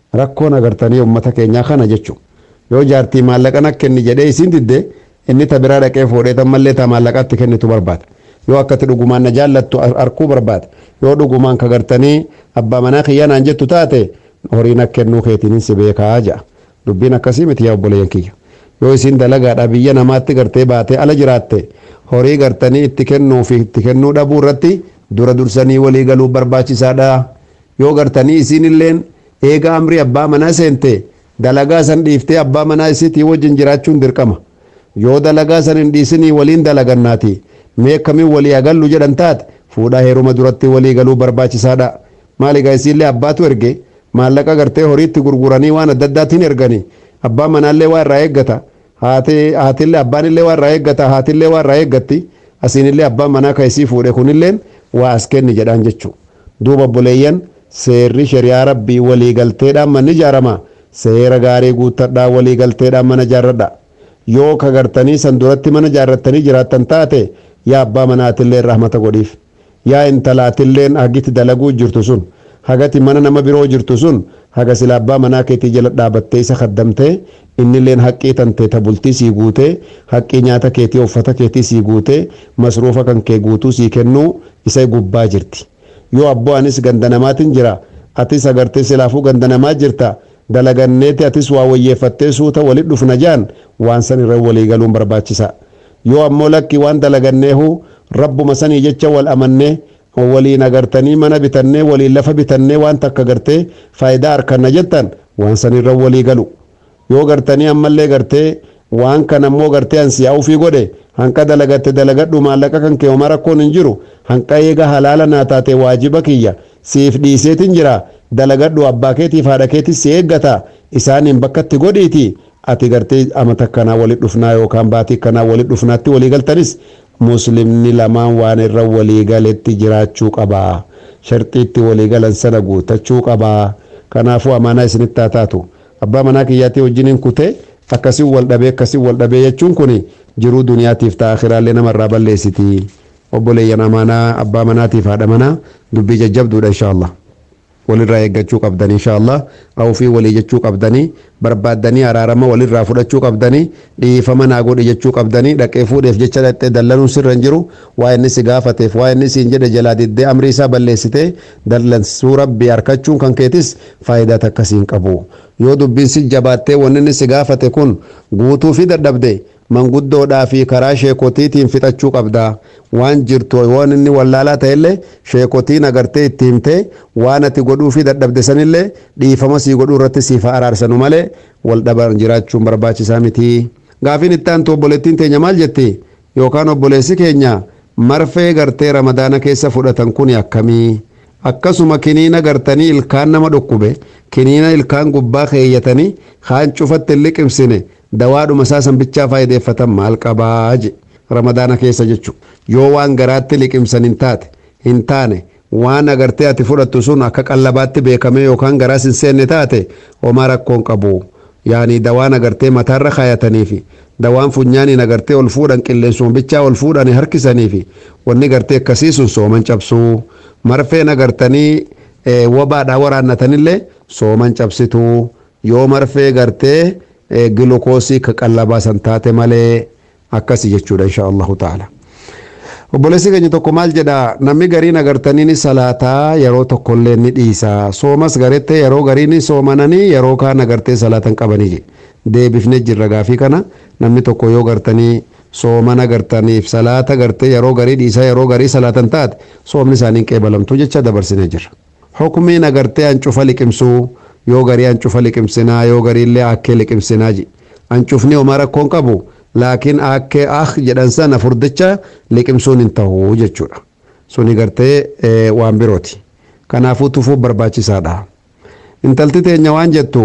rakkoon agartanii uummata keenyaa kana jechuudha yoo jaartii maallaqa na kenni jedhee isiin didde inni ta biraa dhaqee fuudhee tammallee ta maallaqatti kennitu barbaada yoo akkati dhugumaan na jaallattu arkuu barbaada yoo dhugumaan ka gartanii abbaa manaa kiyyanaan jettu taate horii na kennuu keetiin si beekaa ja'a dubbiin akkasii miti yaa obboleeyyan kiyya yoo isiin dalagaadha biyya namaatti gartee baatee ala jiraatte horii gartanii itti kennuu fi itti kennuu dhabuu irratti dura dursanii walii galuu barbaachisaadha yoo gartanii isiin illeen eega amrii abbaa manaa seente dalagaa san dhiiftee abbaa manaa isiitii wajjin jiraachuun dirqama yoo dalagaa san hin dhiisinii waliin dalagannaati mee akkamiin walii agallu jedhan taate fuudhaa heeruma duratti walii galuu barbaachisaadha maaligaa isiillee abbaatu erge maallaqa gartee horiitti gurguranii waan adda addaatiin erganii abbaa manaallee waa irraa eeggata haatillee abbaanillee waa irraa eeggata haatillee waa irraa eeggatti asiinillee abbaan manaa ka isii fuudhe kunilleen waa as kenni jedhaan jechuu duuba obboleeyyan seerri shari'aa rabbii waliigalteedhaan manni ijaarama seera gaarii guuttadhaa waliigalteedhaan mana ijaarradha yoo ka gartanii san duratti mana ijaarrattanii jiraattan taate yaa abbaa manaatillee rahmata godhiif yaa intalaatilleen hagiti dalaguu jirtu sun hagati mana nama biroo jirtu sun haga sila abbaa manaa keetii jala dhaabattee isa kaddamtee innilleen haqqii tantee ta bultii sii guutee haqqii nyaata keetii uffata keetii sii guutee masruufa kan kee guutuu sii kennuu isa gubbaa jirti yoo abboo anis ganda namaatiin jira atis agartee silaafuu ganda namaa jirta dalaganneeti atis waa wayyeeffattee suuta walit dhufna jaan waan san irra walii galuun barbaachisa yoo ammoo lakki waan dalaganneehu rabbuma sanii jecha wal amannee waliin agartanii mana bitannee waliin lafa bitannee waan takka gartee faayidaa harkanna jettan waan san irra walii galu yoo gartanii ammallee gartee waan kan ammoo gartee ansi yaa'uufii godhe hanqa dalagatte dalagadhu maallaqa kan kee homaa rakkoon hin jiru hanqa eega halaala naa taate waajiba kiyya siif dhiiseetin jira dalagadhu abbaa keetiif haadha keetis si eeggata isaaniin bakkatti godhiiti ati gartee amata kanaa walit dhufnaa yookaan baatii kanaa walit dhufnaatti walii galtanis muslimni lamaan waan irra walii galetti jiraachuu qabaa sharxiitti walii galan sana guutachuu qabaa kanaafuu amaanaa isinitti haa taatu abbaa manaa kiyyaatii wajjiniin kutee akkasii wal dhabee akkasii wal dhabee jechuun kun jiruu duniyaatiif ta'a akhiraallee namarraa balleessiti obboleeyyan amaanaa abbaa manaatiif haadha manaa dubbii jajjabduudha inshaallah walirraa eeggachuu qabdanii inshaallah awufii walii jechuu qabdanii barbaaddanii araarama walirraa fudhachuu qabdanii dhiifama naa godhi jechuu qabdanii dhaqee fuudheef jecha dhaqxee dallanuun sirra hin jiru waa inni si gaafateef waa inni siin jedhe jalaa diddee amrii isaa balleessitee dallansuu rabbii harkachuun kan keetis faayidaa takkasiin qabu yoo dubbiin si jabaattee wanni inni si gaafate kun guutuu fi dadhabde manguddoodhaa fi karaa sheekotiitiin fixachuu qabda waan jirtu waan inni wallaalaa ta'ellee sheekotiin agartee itti himtee waan ati godhuu fi dadhabde sanillee dhiifama sii godhuu irratti siif araarsanu malee wal dhaban jiraachuun barbaachisaa miti gaafiin itti aantu obboleettiin teenya maal jetti yookaan obboleessi keenya marfee gartee ramadaana keessa fudhatan kun akkamii akkasuma kiniina gartanii ilkaan nama dhukkube kiniina ilkaan gubbaa keeyyatanii kaan cufatti hin liqimsine dawaadhuma isaa sanbichaa faayideeffatan maal qabaa je ramadaana keessa jechu yoo waan garaatti liqimsan hin taate hin taane waan agartee ati fudhattu sun akka qallabaatti beekame yookaan garaas hin seenne taate homaa rakkoon qabu yaani dawaan agartee mataarra kaayatanii fi dawaan funyaaniin agartee ol fuudhan qilleensuma bichaa ol fuudhan harkisanii fi wanni gartee akkasii sun sooman cabsuu marfeen agartanii wabaadhaa waraannatanillee sooman cabsituu yoo marfee gartee gilukoosii ka qallabaa san taate malee akkasi jechuudha insha allahu taala obboleessi keenya tokko maal jedha namni gariin agartanii salaataa yeroo tokkollee ni dhiisa soomas garettee yeroo gariin soomananii yeroo kaan agartee salaatan qabanii deebifne jirra gaafii kana namni tokko yoo gartanii soomana gartaniif salaata gartee yeroo garii dhiisa yeroo garii salaatan taate soomni isaanii qeebalamtu jecha dabarsine jirra hukumiin agartee hancufa liqimsuu yoo garii hancufa liqimsinaa yoo gariillee akkee liqimsinaa ji hancufni homaa rakkoon qabu laakiin akkee ah jedhan sana furdicha liqimsuun hin ta'u jechuudha suni gartee waan birooti kanaafuu tufuuf barbaachisaadha intalti teenya waan jettu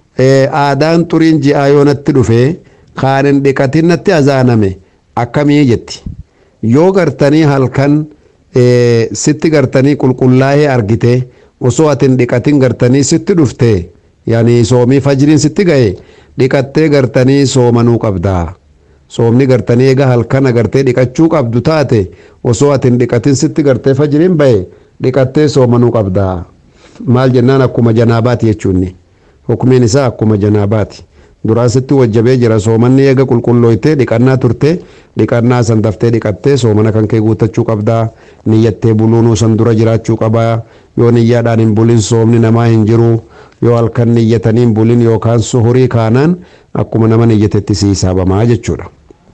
aadaan xuriin ji'aa yoo natti dhufee kaanin dhiqatin natti azaaname akkamii jetti yoo gartanii halkan sitti gartanii qulqullaa'ee argite osoo atin dhiqatin gartanii sitti dhufte yaani soomii fajriin sitti ga'e dhiqattee gartanii soomanuu qabdaa soomni gartanii eega halkan agartee dhiqachuu qabdu taate osoo atin dhiqatin sitti gartee fajriin ba'e dhiqattee soomanuu qabdaa maal jennaan akkuma janaabaati jechuunni hukumiin isaa akkuma janaabaati duraasitti wajjabee jira soomanni eega qulqullooytee dhiqannaa turte dhiqannaa san daftee dhiqattee soomana kan kee guutachuu qabdaa niyyattee buluunuu san dura jiraachuu qabaa yoo niyyaadhaan hin bulin soomni namaa hin jiru yoo halkan niyyatanii hin bulin yookaan suhurii kaanaan akkuma nama niyyatetti si hisaabamaa jechuudha.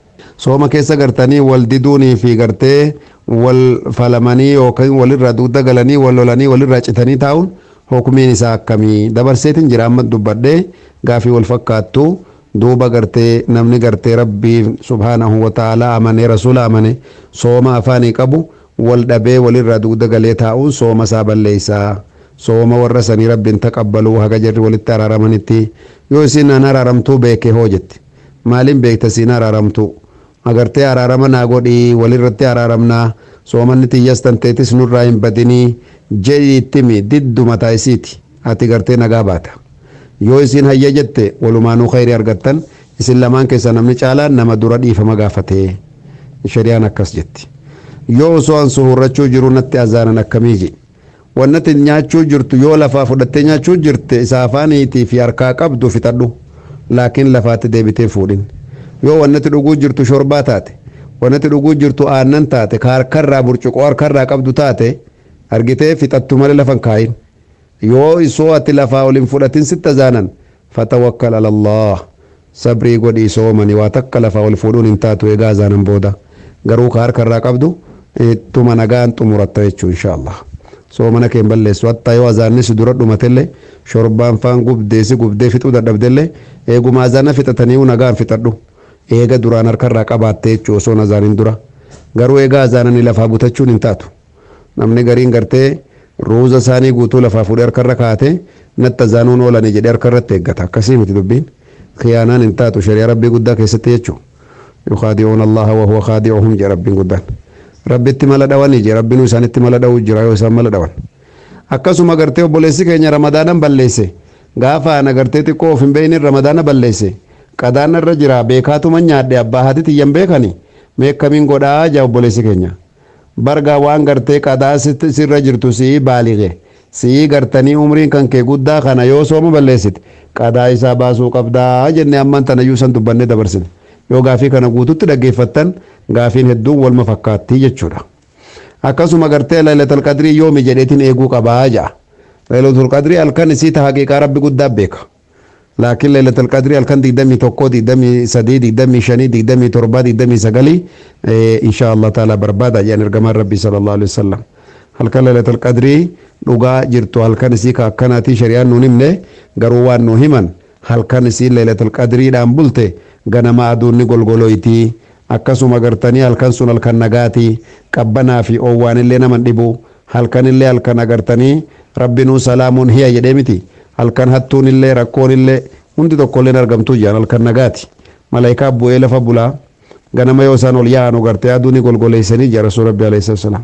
sooma keessa gartanii wal diduunii fi gartee wal falamanii yookaan walirraa dugda galanii wal lolanii walirraa citanii taa'uun hukumiin isaa akkamii dabarseetiin jira amma dubbadhee gaafii wal fakkaattu duuba gartee namni gartee rabbii subhaanahu wa ta'ala amanee rasuula amane sooma afaanii qabu wal dhabee walirraa dugda galee taa'uun sooma isaa balleessaa sooma warra sanii rabbiin taqabbaluu haga jarri walitti araaramanitti yoo isin an araaramtuu beekee hoo jetti maaliin beekta siin araaramtuu agartee araarama naa godhii walirratti araaramnaa soomanni tiyyas tanteetis nurraa hin badinii jedhii ittimi diddu mataa isiiti ati gartee nagaa baata yoo isin hayya jette walumaanuu khayrii argattan isin lamaan keessa namni caalaan nama dura dhiifama gaafatee shari'aan akkas jetti yoo osoo an suhurrachuu jiru natti azaanan akkamii je wannati nyaachuu jirtu yoo lafaa fudhattee nyaachuu jirte isa afaaniitii fi harkaa qabdu fixadhu laakiin lafaatti deebitee fuudhin yoo wannati dhuguu jirtu shorbaa taate wannati dhuguu jirtu aannan taate ka harkarraa burcuqoo harkarraa qabdu taate argitee fixattu malee lafan kaayin yoo isoo ati lafaa ol hin fudhatin sitta zaanan fatawakkal alallah sabrii godhii soomani waa takka lafaa ol fuudhuun hin taatu egaa zaanan booda garuu ka harkarraa qabdu ittuma nagaan xumuratta jechuu inshaallah soomana keen balleessu hattaa yoo azaannis dura dhumatellee shorbaan faan gubdeesi gubdee fixuu dadhabdellee eeguma azaana fixatanii nagaan fixadhu eega duraan harkarraa qabaatte jechuu osoo azaanin dura garuu eega azaananii lafaa butachuun hin taatu namni gariin gartee ruuza isaanii guutuu lafaa fuudhee harkarra kaate natti azaanuun oolanii jedhee harkarratti eeggata akkasii miti dubbiin khiyaanaan hin taatu shari'a rabbii guddaa keessatti jechuu yukaadi'uun allaha wahuwa kaadi'uhum jedhe rabbiin guddaan rabbitti mala dhawanii je rabbinuu isaanitti mala dhawuu jira yoo isaan mala dhawan akkasuma gartee obboleessi keenya ramadaanan balleesse gaafa ana gartee xiqqoo of hin beeynin ramadaana balleesse qadaana irra jira beekaatuma nyaadhe abbaa haati tiyyan beekani meekkamiin godhaa jaa obboleessi keenya bargaa waan gartee qadaa sirra jirtu si'ii baalige si'ii gartanii umriin kan kee guddaa kana yoo sooma balleessite qadaa isaa baasuu qabdaa jenne amman tanayyuu san dubbanne dabarsine yoo gaafii kana guututti dhaggeeffattan gaafiin hedduun walma fakkaattii jechuudha akkasuma gartee lailatul qadrii yoomi jedheetiin eeguu qabaa ja'a lailatul qadrii halkan isii ta haqiiqaa rabbi guddaa beeka laakiin lailatul qadrii halkan digdamii tokko digdamii sadii digdamii shanii digdamii torba digdamii sagalii insha allah taala barbaada jedhan ergamaan rabbii sallallahu alaihi wasallam halkan lailatul qadrii dhugaa jirtu halkan isii ka akkanaatii shari'aan nuun himne garuu waan nu himan halkan isii lailatul qadriidhaan bulte ganama aduunni golgoloyti akkasuma gartanii halkan sun halkan nagaati qabbanaa fi oowwaan illee naman dhibu halkan illee halkan agartanii rabbinuu salaamuun hiya jedhee miti halkan hattuun illee rakkoon illee hundi tokko illee argamtuu jiran halkan nagaati malaayikaa bu'ee lafa bulaa ganama yoo isaan ol yaa'anu gartee aduunni golgoleessanii jira rasuul rabbi alayhi salaam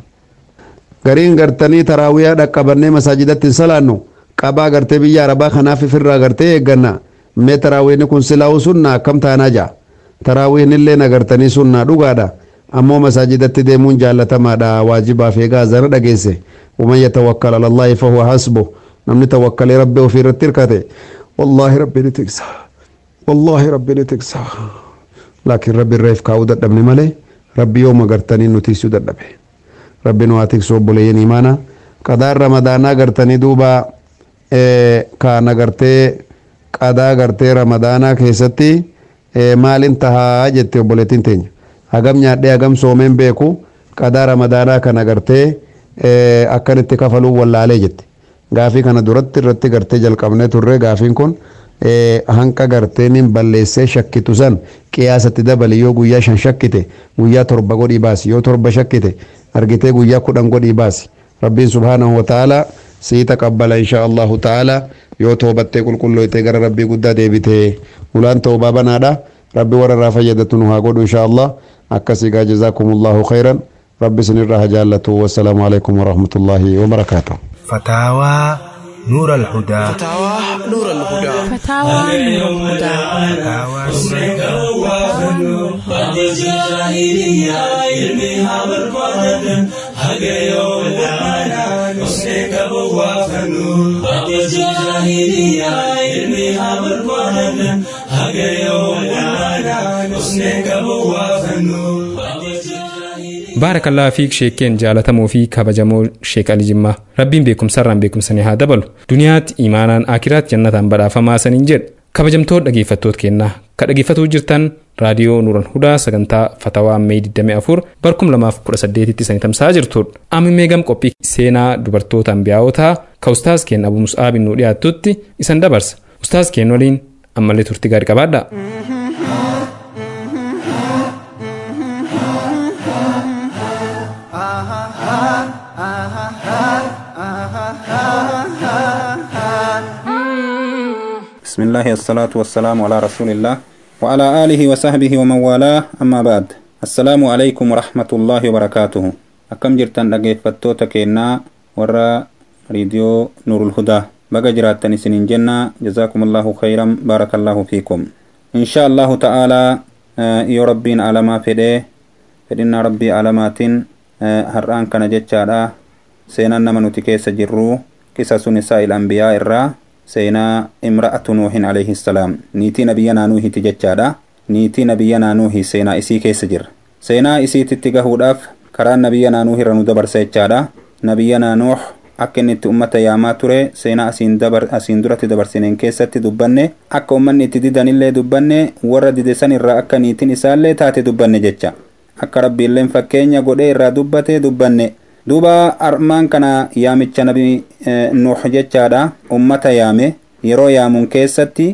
gariin gartanii taraawiyaa dhaqqabannee masaajidatti hin salaannu qabaa gartee biyya arabaa kanaaf ifirraa gartee eegganna mee taraawiinni kun silaa'uu sunna akkam taanaa ja'a taraawiin illee nagartanii sunnaa dhugaadha ammoo masaajidatti deemuun jaallatamaadha waajibaaf eegaa azana dhageesse waman yatawakkal ala allaahi fahuwa hasbu namni tawakkalee rabbi ofii irratti hirkate wallaahi rabbi ni tiksa wallaahi rabbi ni tiksa laakiin rabbi irreef kaa'uu dadhabne malee rabbi yoo magartanii nu tiksuu dadhabe rabbi nu haa tiksu obboleeyyan imaana qadaan ramadaanaa gartanii duuba kaan agartee qadaa gartee ramadaanaa keessatti maalin tahaa jette obboleettiin teenya hagam nyaadhee hagam soomeen beeku qadaa ramadaanaa kana gartee akkanitti kafaluu wallaalee jette gaafii kana duratti irratti gartee jalqabnee turre gaafiin kun hanqa gartee nin balleessee shakkitu san qiyaasatti dabali yoo guyyaa shan shakkite guyyaa torba godhii baasi yoo torba shakkite argitee guyyaa kudhan godhii baasi rabbiin subhaanahu wa ta'ala sii taqabbala insha allahu ta'ala yoo toobattee qulqullooytee gara rabbii guddaa deebitee ulaan toobaa banaadha rabbi warra irraa fayyadatu nu haa godhu insha allah akkasii gaa jazaakumullahu khayran rabbi isinirraa haa jaallatu wassalaamu alaikum warahmatullaahi wabarakaatuh فتاوى نور الهدى فتاوى نور الهدى فتاوى نور الهدى قد جاهلية علمها بربادة hagayo wallaalaan osnee qabu waafannu abbasi jaahiliyaa ilmi haa barbaadanna hagayo wallaalaan osnee qabu waafannu baarakallaa fiik sheekeen jaalatamoo fi kabajamoo sheek ali jimmaa rabbiin beekumsarraan beekumsanii haa dabalu duniyaatti imaanaan akiraat jannataan badhaafamaa saniin jedhe kabajamtoo dhageeffattoota kennaa ka dhageeffatuu jirtan raadiyoo nuuran hudaa sagantaa fatawaa mee 24 barkum 2018 tti sanii tamsaa jirtudha amma gam qophii seenaa dubartoota ambiyaawotaa ka ustaas keen abu mus'aabin nuu dhiyaattutti isan dabarsa ustaas keen waliin ammallee turtii gaarii qabaadha. بسم الله الصلاة والسلام على رسول الله وعلى آله وصحبه ومن والاه أما بعد السلام عليكم ورحمة الله وبركاته أكم جرتان dhaggeeffattoota keenyaa warra riidiyoo nuurul hudaa baga jiraattan isiniin jenna jazaakum allahu khayran baarakallahu fiikum insha allahu ta'aalaa yoo rabbiin alamaa fedhee fedhinnaa rabbii alamaatiin har'aan kana jechaadha seenaan nama nuti keessa jirru qisasu nisaa'il anbiyaa irraa seenaa imra'atu nuuhin alayhi salaam niitii nabiyya naanuuhiti jechaadha niitii nabiyya naanuuhi seenaa isii keessa jirra seenaa isiititti gahuudhaaf karaa nabiyya naanuuh irra nu dabarsa jechaadha nabiyya naanuuh akka inni itti ummata yaamaa ture seenaa asiin dabar asiin duratti dabarsineen keessatti dubbanne akka ummanni itti didanillee dubbanne warra didesan irraa akka niitiin isaallee taate dubbanne jecha akka rabbiilleen fakkeenya godhee irraa dubbate dubbanne duuba armaan kana yaamicha nabi nuux jechaadha ummata yaame yeroo yaamuun keessatti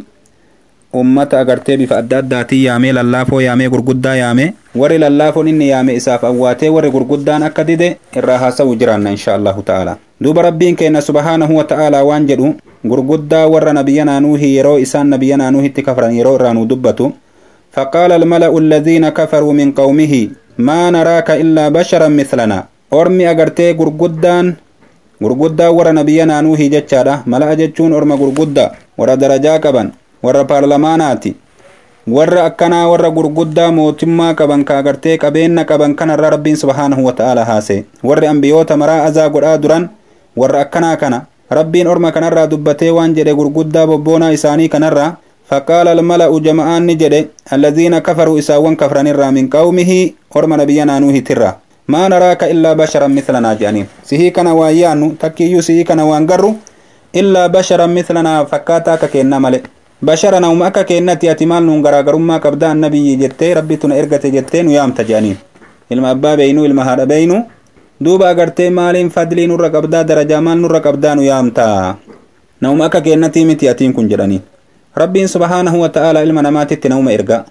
ummata agartee bifa adda addaatiin yaamee lallaafoo yaamee gurguddaa yaame warri lallaafoon inni yaame isaaf awwaatee warri gurguddaan akka dide irraa haasa'u jiraanna insha allahu ta'ala duuba rabbiin keenya subhaanahu wa ta'aalaa waan jedhu gurguddaa warra nabiyya naanuuhi yeroo isaan nabiyya naanuuhitti kafran yeroo irraa nu dubbatu فقال الملأ الذين كفروا من قومه ما نراك إلا بشرا مثلنا ormi agartee gurguddaan gurguddaa warra nabiyya naanuuhi jechaadha mala'a jechuun orma gurguddaa warra darajaa qaban warra paarlamaanaati warra akkanaa warra gurguddaa mootummaa qaban ka agartee qabeenna qaban kanarra rabbiin subhaanahu wata'aala haase warri ambiyoota maraa azaa godhaa duran warra akkanaa kana rabbiin orma kanarraa dubbatee waan jedhe gurguddaa bobboonaa isaanii kanarraa فقال الملأ جمعان نجد الذين كفروا إساوان كفران الرا من قومه أرم نبينا نوه ترى ما نراك إلا بشرا مثلنا جانين سهي كان ويانو تكيو سهي كان وانقرو إلا بشرا مثلنا فكاتا ككينا ملئ بشرا نوم أكا كينا تياتمال نونغرا قرما كبدا النبي جتة ربي تنا إرغة جتة نيام تجانين ilma abbaa beeynu ilma haadha beeynu duuba agartee maaliin fadlii nurra qabdaa darajaa maal nurra qabdaa nu yaamta nauma akka keennatii miti atiin kun jedhanii rabbiin subhaanahu wa ta'aalaa ilma namaatitti nauma erga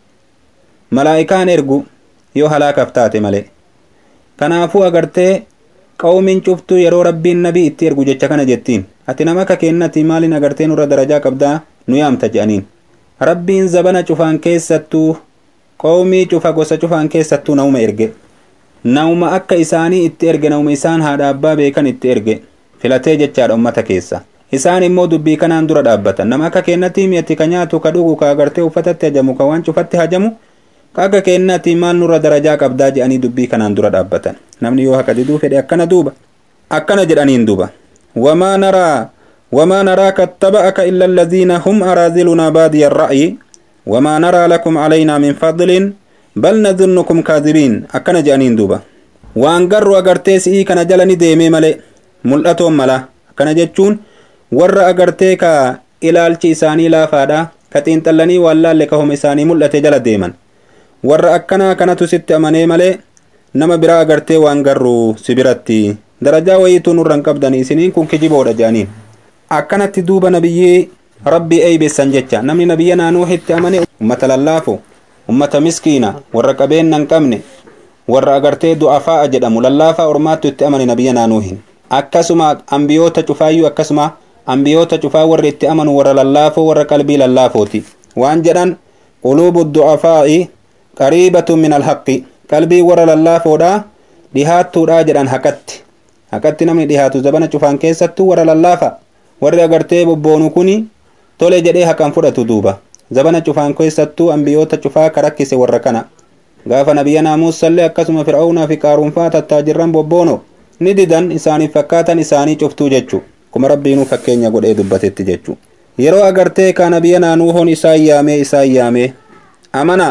malaa'ikaan ergu yoo halaakaaf taate malee kanaafuu agartee qawmiin cuftuu yeroo rabbiin nabii itti ergu jecha kana jettiin ati nama akka keennati maaliin agartee nurra darajaa qabdaa nu yaamta jedhaniin rabbiin zabana cufaan keessattuu qawmii cufa gosa cufaan keessattuu nauma erge nauma akka isaanii itti erge nauma isaan haadha abbaa beekan itti erge filatee jechaadha ummata keessa isaan immoo dubbii kanaan dura dhaabbatan nama akka keennati mi'atti ka nyaatu ka dhugu ka agartee uffatatti hajamu ka waan cufatti hajamu ka akka keennati maal nurra darajaa qabdaa jedhanii dubbii kanaan dura dhaabbatan namni yoo haqa diduu fedhe akkana duuba akkana jedhaniin duuba wamaa naraa وما نراك اتبعك إلا الذين هم أراذلنا بادي الرأي وما نرى لكم علينا من فضل بل نظنكم كاذبين أكن جانين دوبا وان قروا أغرتي سئي كان جلني ديمي ملي ملأتهم ملا أكن جتشون ور أغرتي كا ilaalchi isaanii laafaadha ka xiinxallanii waan laalle kahom isaanii mul'ate jala deeman warra akkanaa kanatu sitti amanee malee nama biraa agartee waan garru si biratti darajaa wayiituu nurran qabdanii isiniin kun kijiboodha jedhaniin akkanatti duuba nabiyyii rabbii eeybeessan jecha namni nabiyya naanuuhitti amane ummata lallaafo ummata miskiina warra qabeenya hin qabne warra agartee du'afaa'a jedhamu lallaafaa ormaattu itti amane nabiyya naanuuhin akkasuma ambiyoota cufaayyuu akkasuma ambiyoota cufaa warri itti amanu warra lallaafoo warra qalbii lallaafooti waan jedhan quluubu du'afaa'i qariibatu min alhaqi qalbii warra lallaafoodha dhihaattuudha jedhan haqatti haqatti namni dhihaatu zabana cufaan keessattuu warra lallaafa warri agartee bobboonu kuni tole jedhee haqan fudhatu duuba zabana cufaan keessattuu ambiyoota cufaa ka rakkise warra kana gaafa nabiyyanaa muusallee akkasuma fir'aawnaa fi qaaruunfaa tattaajirran bobboono ni didan isaaniif fakkaatan isaanii cuftuu jechuu kuma rabbiinuu fakkeenya godhee dubbatetti jechuu yeroo agartee ka nabiyyanaa nuuhoon isaan yaamee isaan yaamee amana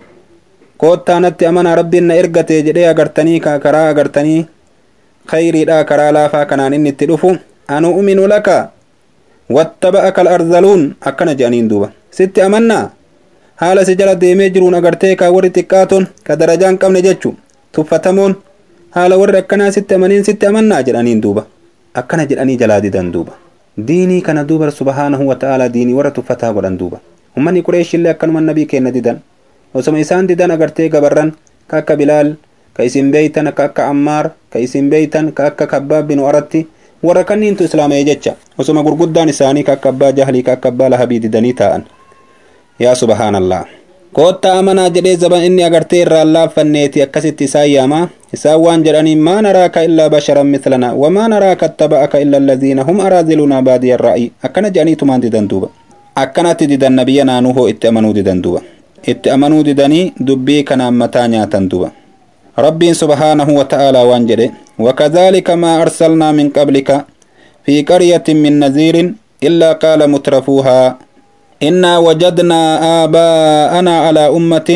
koottaanatti amana rabbiin na ergatee jedhee agartanii ka karaa agartanii khayriidha karaa laafaa kanaan inni itti dhufu anu uminu laka wattaba'aka al-arzaluun akkana jedhaniin duuba sitti amannaa haala si jala deemee jiruun agartee ka warri xiqqaatoon ka darajaa hin qabne jechu tuffatamoon haala warri akkanaa sitti amaniin sitti amannaa jedhaniin duuba akkana jedhanii jalaa didan duuba diinii kana duuba subhaanahu wa ta'aalaa diinii warra tuffataa godhan duuba ummanni qureeshillee akkanuma nabii kenna didan osoma isaan didan agartee gabarran ka akka bilaal ka isin beeytan ka akka ammaar ka isin beeytan ka akka kabbaab binu aratti warra kanniintu islaamee jecha osoma gurguddaan isaanii ka akka abbaa jahlii ka akka abbaa lahabii didanii taa'an yaa subhaanallah kootta amanaa jedhee zaban inni agartee irraan laaffanneeti akkasitti isaan yaamaa isaan waan jedhaniin maa naraaka illaa basharan mislana wamaa naraaka attaba'aka illa allaziina hum araazilunaa baadiya ra'ii akkana jedhaniitumaan didan duuba akkanatti didan nabiyya naanuhoo itti amanuu didan duuba itti amanuu didanii dubbii kanaan mataa nyaatan duuba rabbiin subhaanahu wa ta'aalaa waan jedhe وكذلك ما أرسلنا من قبلك في قرية من نذير إلا قال مترفوها إنا وجدنا آباءنا على أمة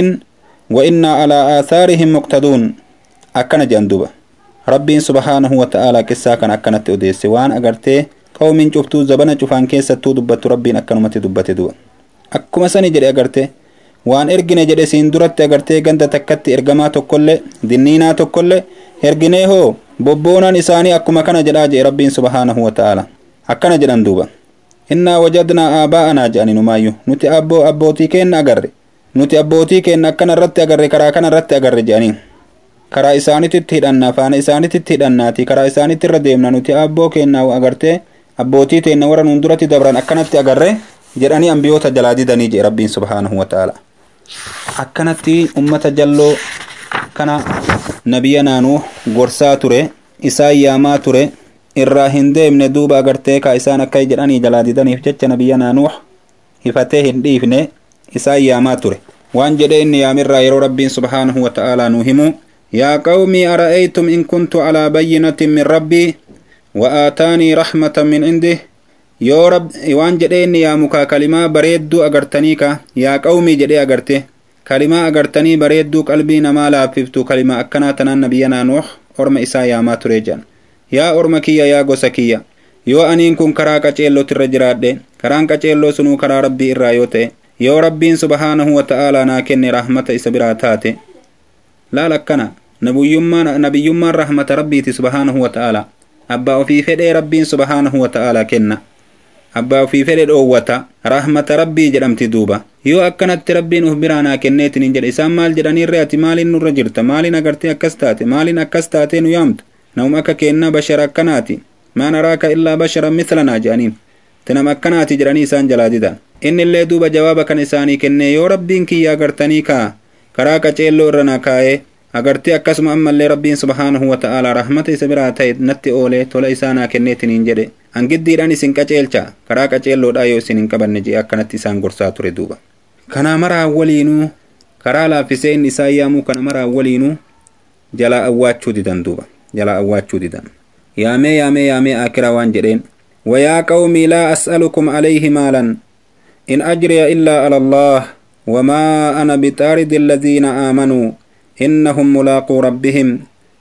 وإنا على آثارهم مقتدون أكن جندوبة ربي سبحانه وتعالى كسا كان أكنت أديس وان أغرتي قوم شفتو زبنا شفان كيسة دبت ربي أكنمت دبت دو أكما سني جري أغرتي waan ergine jedhe siin duratti agartee ganda takkatti ergamaa tokkollee dinniinaa tokkollee erginee hoo bobboonaan isaanii akkuma kana jedhaa jedhe rabbiin subhaanahu wa ta'ala akkana jedhan duuba innaa wajadnaa aabaa'anaa jedhani numaayyuu nuti abboo abbootii keenna agarre nuti abbootii keenna akkana irratti agarre karaa kana irratti agarre jedhanii karaa isaanititti hidhanna faana isaanititti hidhannaati karaa isaanitti irra deemna nuti abboo keenna agartee abbootii teenna warra nuun duratti dabran akkanatti agarre jedhanii ambiyoota jalaa didanii jedhe rabbiin subhaanahu wa ta'ala akkanatti ummata jalloo kana nabiyya naanuu gorsaa ture isaan yaamaa ture irraa hin deemne duuba agartee ka isaan akka jedhanii jalaa didaniif jecha nabiyya naanuu hifatee hin dhiifne isaan yaamaa ture waan jedhe inni yaamirraa yeroo rabbiin subhaanahu wa ta'aalaa nuu himu yaa qawmii ara'aytum in kuntu alaa bayyinatin min rabbii wa aataanii rahmatan min indih yoo rab waan jedhee inni yaamukaa kalimaa bareedduu agartanii ka yaa qawmii jedhee agarte kalimaa agartanii bareedduu qalbii namaa laaffiftu kalimaa akkanaa tanaan nabiyya naanuux orma isaa yaamaa ture jedhan yaa orma kiyya yaa gosa kiyya yoo aniin kun karaa qaceellootirra jiraadhe karaan qaceelloo sunuu karaa rabbii irraa yoo ta'e yoo rabbiin subhaanahu wa ta'aalaa naa kenne rahmata isa biraa taate laal akkana nabiyyummaan nabiyyummaan rahmata rabbiiti subhaanahu wa ta'aalaa abbaa ofii fedhee rabbiin subhaanahu wa ta'aalaa kenna abbaa ofii fedhe dhoowwata rahmata rabbii jedhamti duuba yoo akkanatti rabbiin uf biraa naa kenneetin hin jedhe isaan maal jedhaniirre ati maaliin nurra jirta maaliin agartee akkas taate maaliin akkas taatee nu yaamtu namum akka keenna bashara akkanaati maa naraaka illaa bashara mislanaa jedhaniin tinam akkanaati jedhanii isaan jalaa didan inni illee duuba jawaaba kan isaanii kenne yoo rabbiin kiyya agartanii kaa karaa qaceelloo irra na kaa'ee agartee akkasuma ammallee rabbiin subhaanahu wa ta'aalaa rahmata isa biraa ta'e natti oolee tola isaa naa kenneetin hin jedhe hangiddiidhaan isin qaceelcha karaa qaceelloodhaa yoo isin hin qabanne jee akkanatti isaan gorsaa ture duuba kanaa maraa waliinuu karaa laaffisee inni isaan yaamuu kana maraa waliinuu jalaa awwaachuu didan duuba jalaa awwaachuu didan yaamee yaamee yaamee aakiraa waan jedheen ويا قومي لا أسألكم عليه مالا إن أجري إلا على الله وما أنا بطارد الذين آمنوا إنهم ملاقو ربهم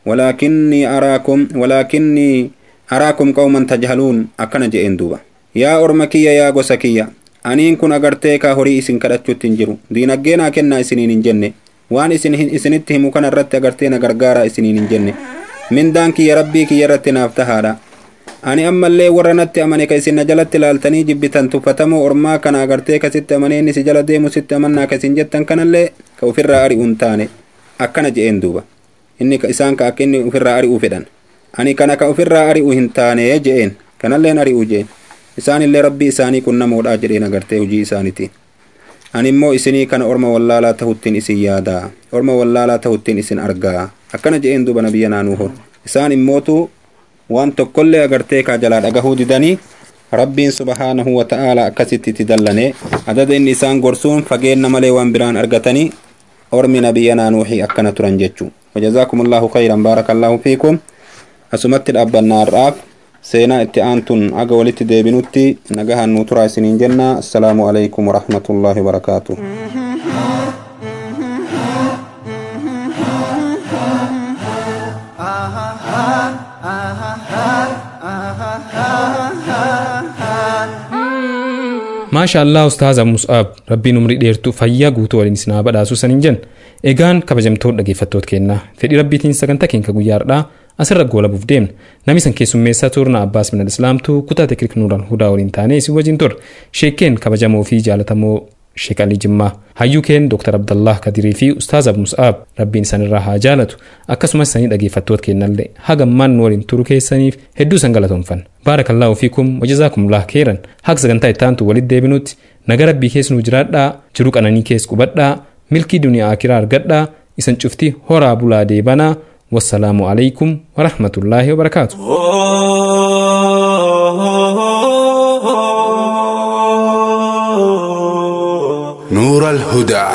ولكني أراكم ولكني أراكم قوما تجهلون أكن جئين دوبا يا أرمكية يا غسكية أنين كن أغرتي كهوري إسن كدتشو تنجرو دين أجينا كنا إسنين جنة وان إسن إسنتهم كان الرت أغرتينا غرغارا إسنين جنة من دانك يا ربي كي يرتنا افتهارا ani ammallee warra natti amane ka isin na jalatti laaltanii jibbitan tuffatamoo ormaa kana agartee kasitti amanee inni si jala deemu sitti amannaa kasin jettan kanallee ka ofirraa ari'uun taane akkana je'een duuba inni isaan ka akka inni ofirraa ari'uu fedhan ani kana ka ofirraa ari'u hin taane je'een kanalleen ari'uu je'een isaanillee rabbii isaanii qunnamoodhaa jedheen agartee hojii isaaniitiin ani immoo isinii kana orma wallaalaa tahuttiin isin yaadaa orma wallaalaa tahuttiin isin argaa akkana je'een duuba nabiyya naanuuhon isaan immootu waan tokkollee agartee kaa jalaa dhagahuu didanii rabbiin subhaanahu wa ta'aalaa akkasitti itti dallane adada inni isaan gorsuun fageenna malee waan biraan argatanii ormi nabiyyanaa nuuxii akkana turan jechuu wajazaakum allaahu khayran baaraka allaahu fiikum asumatti dhaabbannaa har'aaf seenaa itti aantun aga walitti deebinutti nagahan nuu turaa isiniin jenna assalaamu alaykum warahmatullaahi wabarakaatuh maasha allah ustaaza mus'aab rabbiin umrii dheertuu fayyaa guutuu waliin isin haa badhaasu saniin jen egaan kabajamtoota dhaggeeffattoota kennaa fedhii rabbiitiin sagantaa keenya guyyaa har'aa asirra goolabuuf deemna namni san keessummeessaa turna abbaas minal islaamtuu kutaa teknik nuuraan hudaa waliin taanee isin wajjin ture sheekeen kabajamoo fi jaalatamoo sheek alii jimmaa hayyuu keen dooktar abdallah kadirii fi ustaaz abu mus'aab rabbiin isanirraa haa jaalatu akkasumas isanii dhaggeeffattoota kennallee hagammaan nu waliin turu keessaniif hedduu isan galatoomfanna baarakallaahu fiikum wajazaakumullah keeran haga sagantaa ittaantu walitti deebinutti naga rabbii keessa nu jiraadhaa jiru qananii keessa qubadhaa milkii duniyaa akiraa argadhaa isan cufti horaa bulaa deebanaa wassalaamu alaykum warahmatullaahi wabarakaatu نور الهدى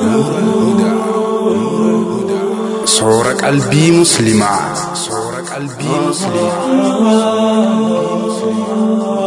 صور قلبي مسلمة صور قلبي مسلمة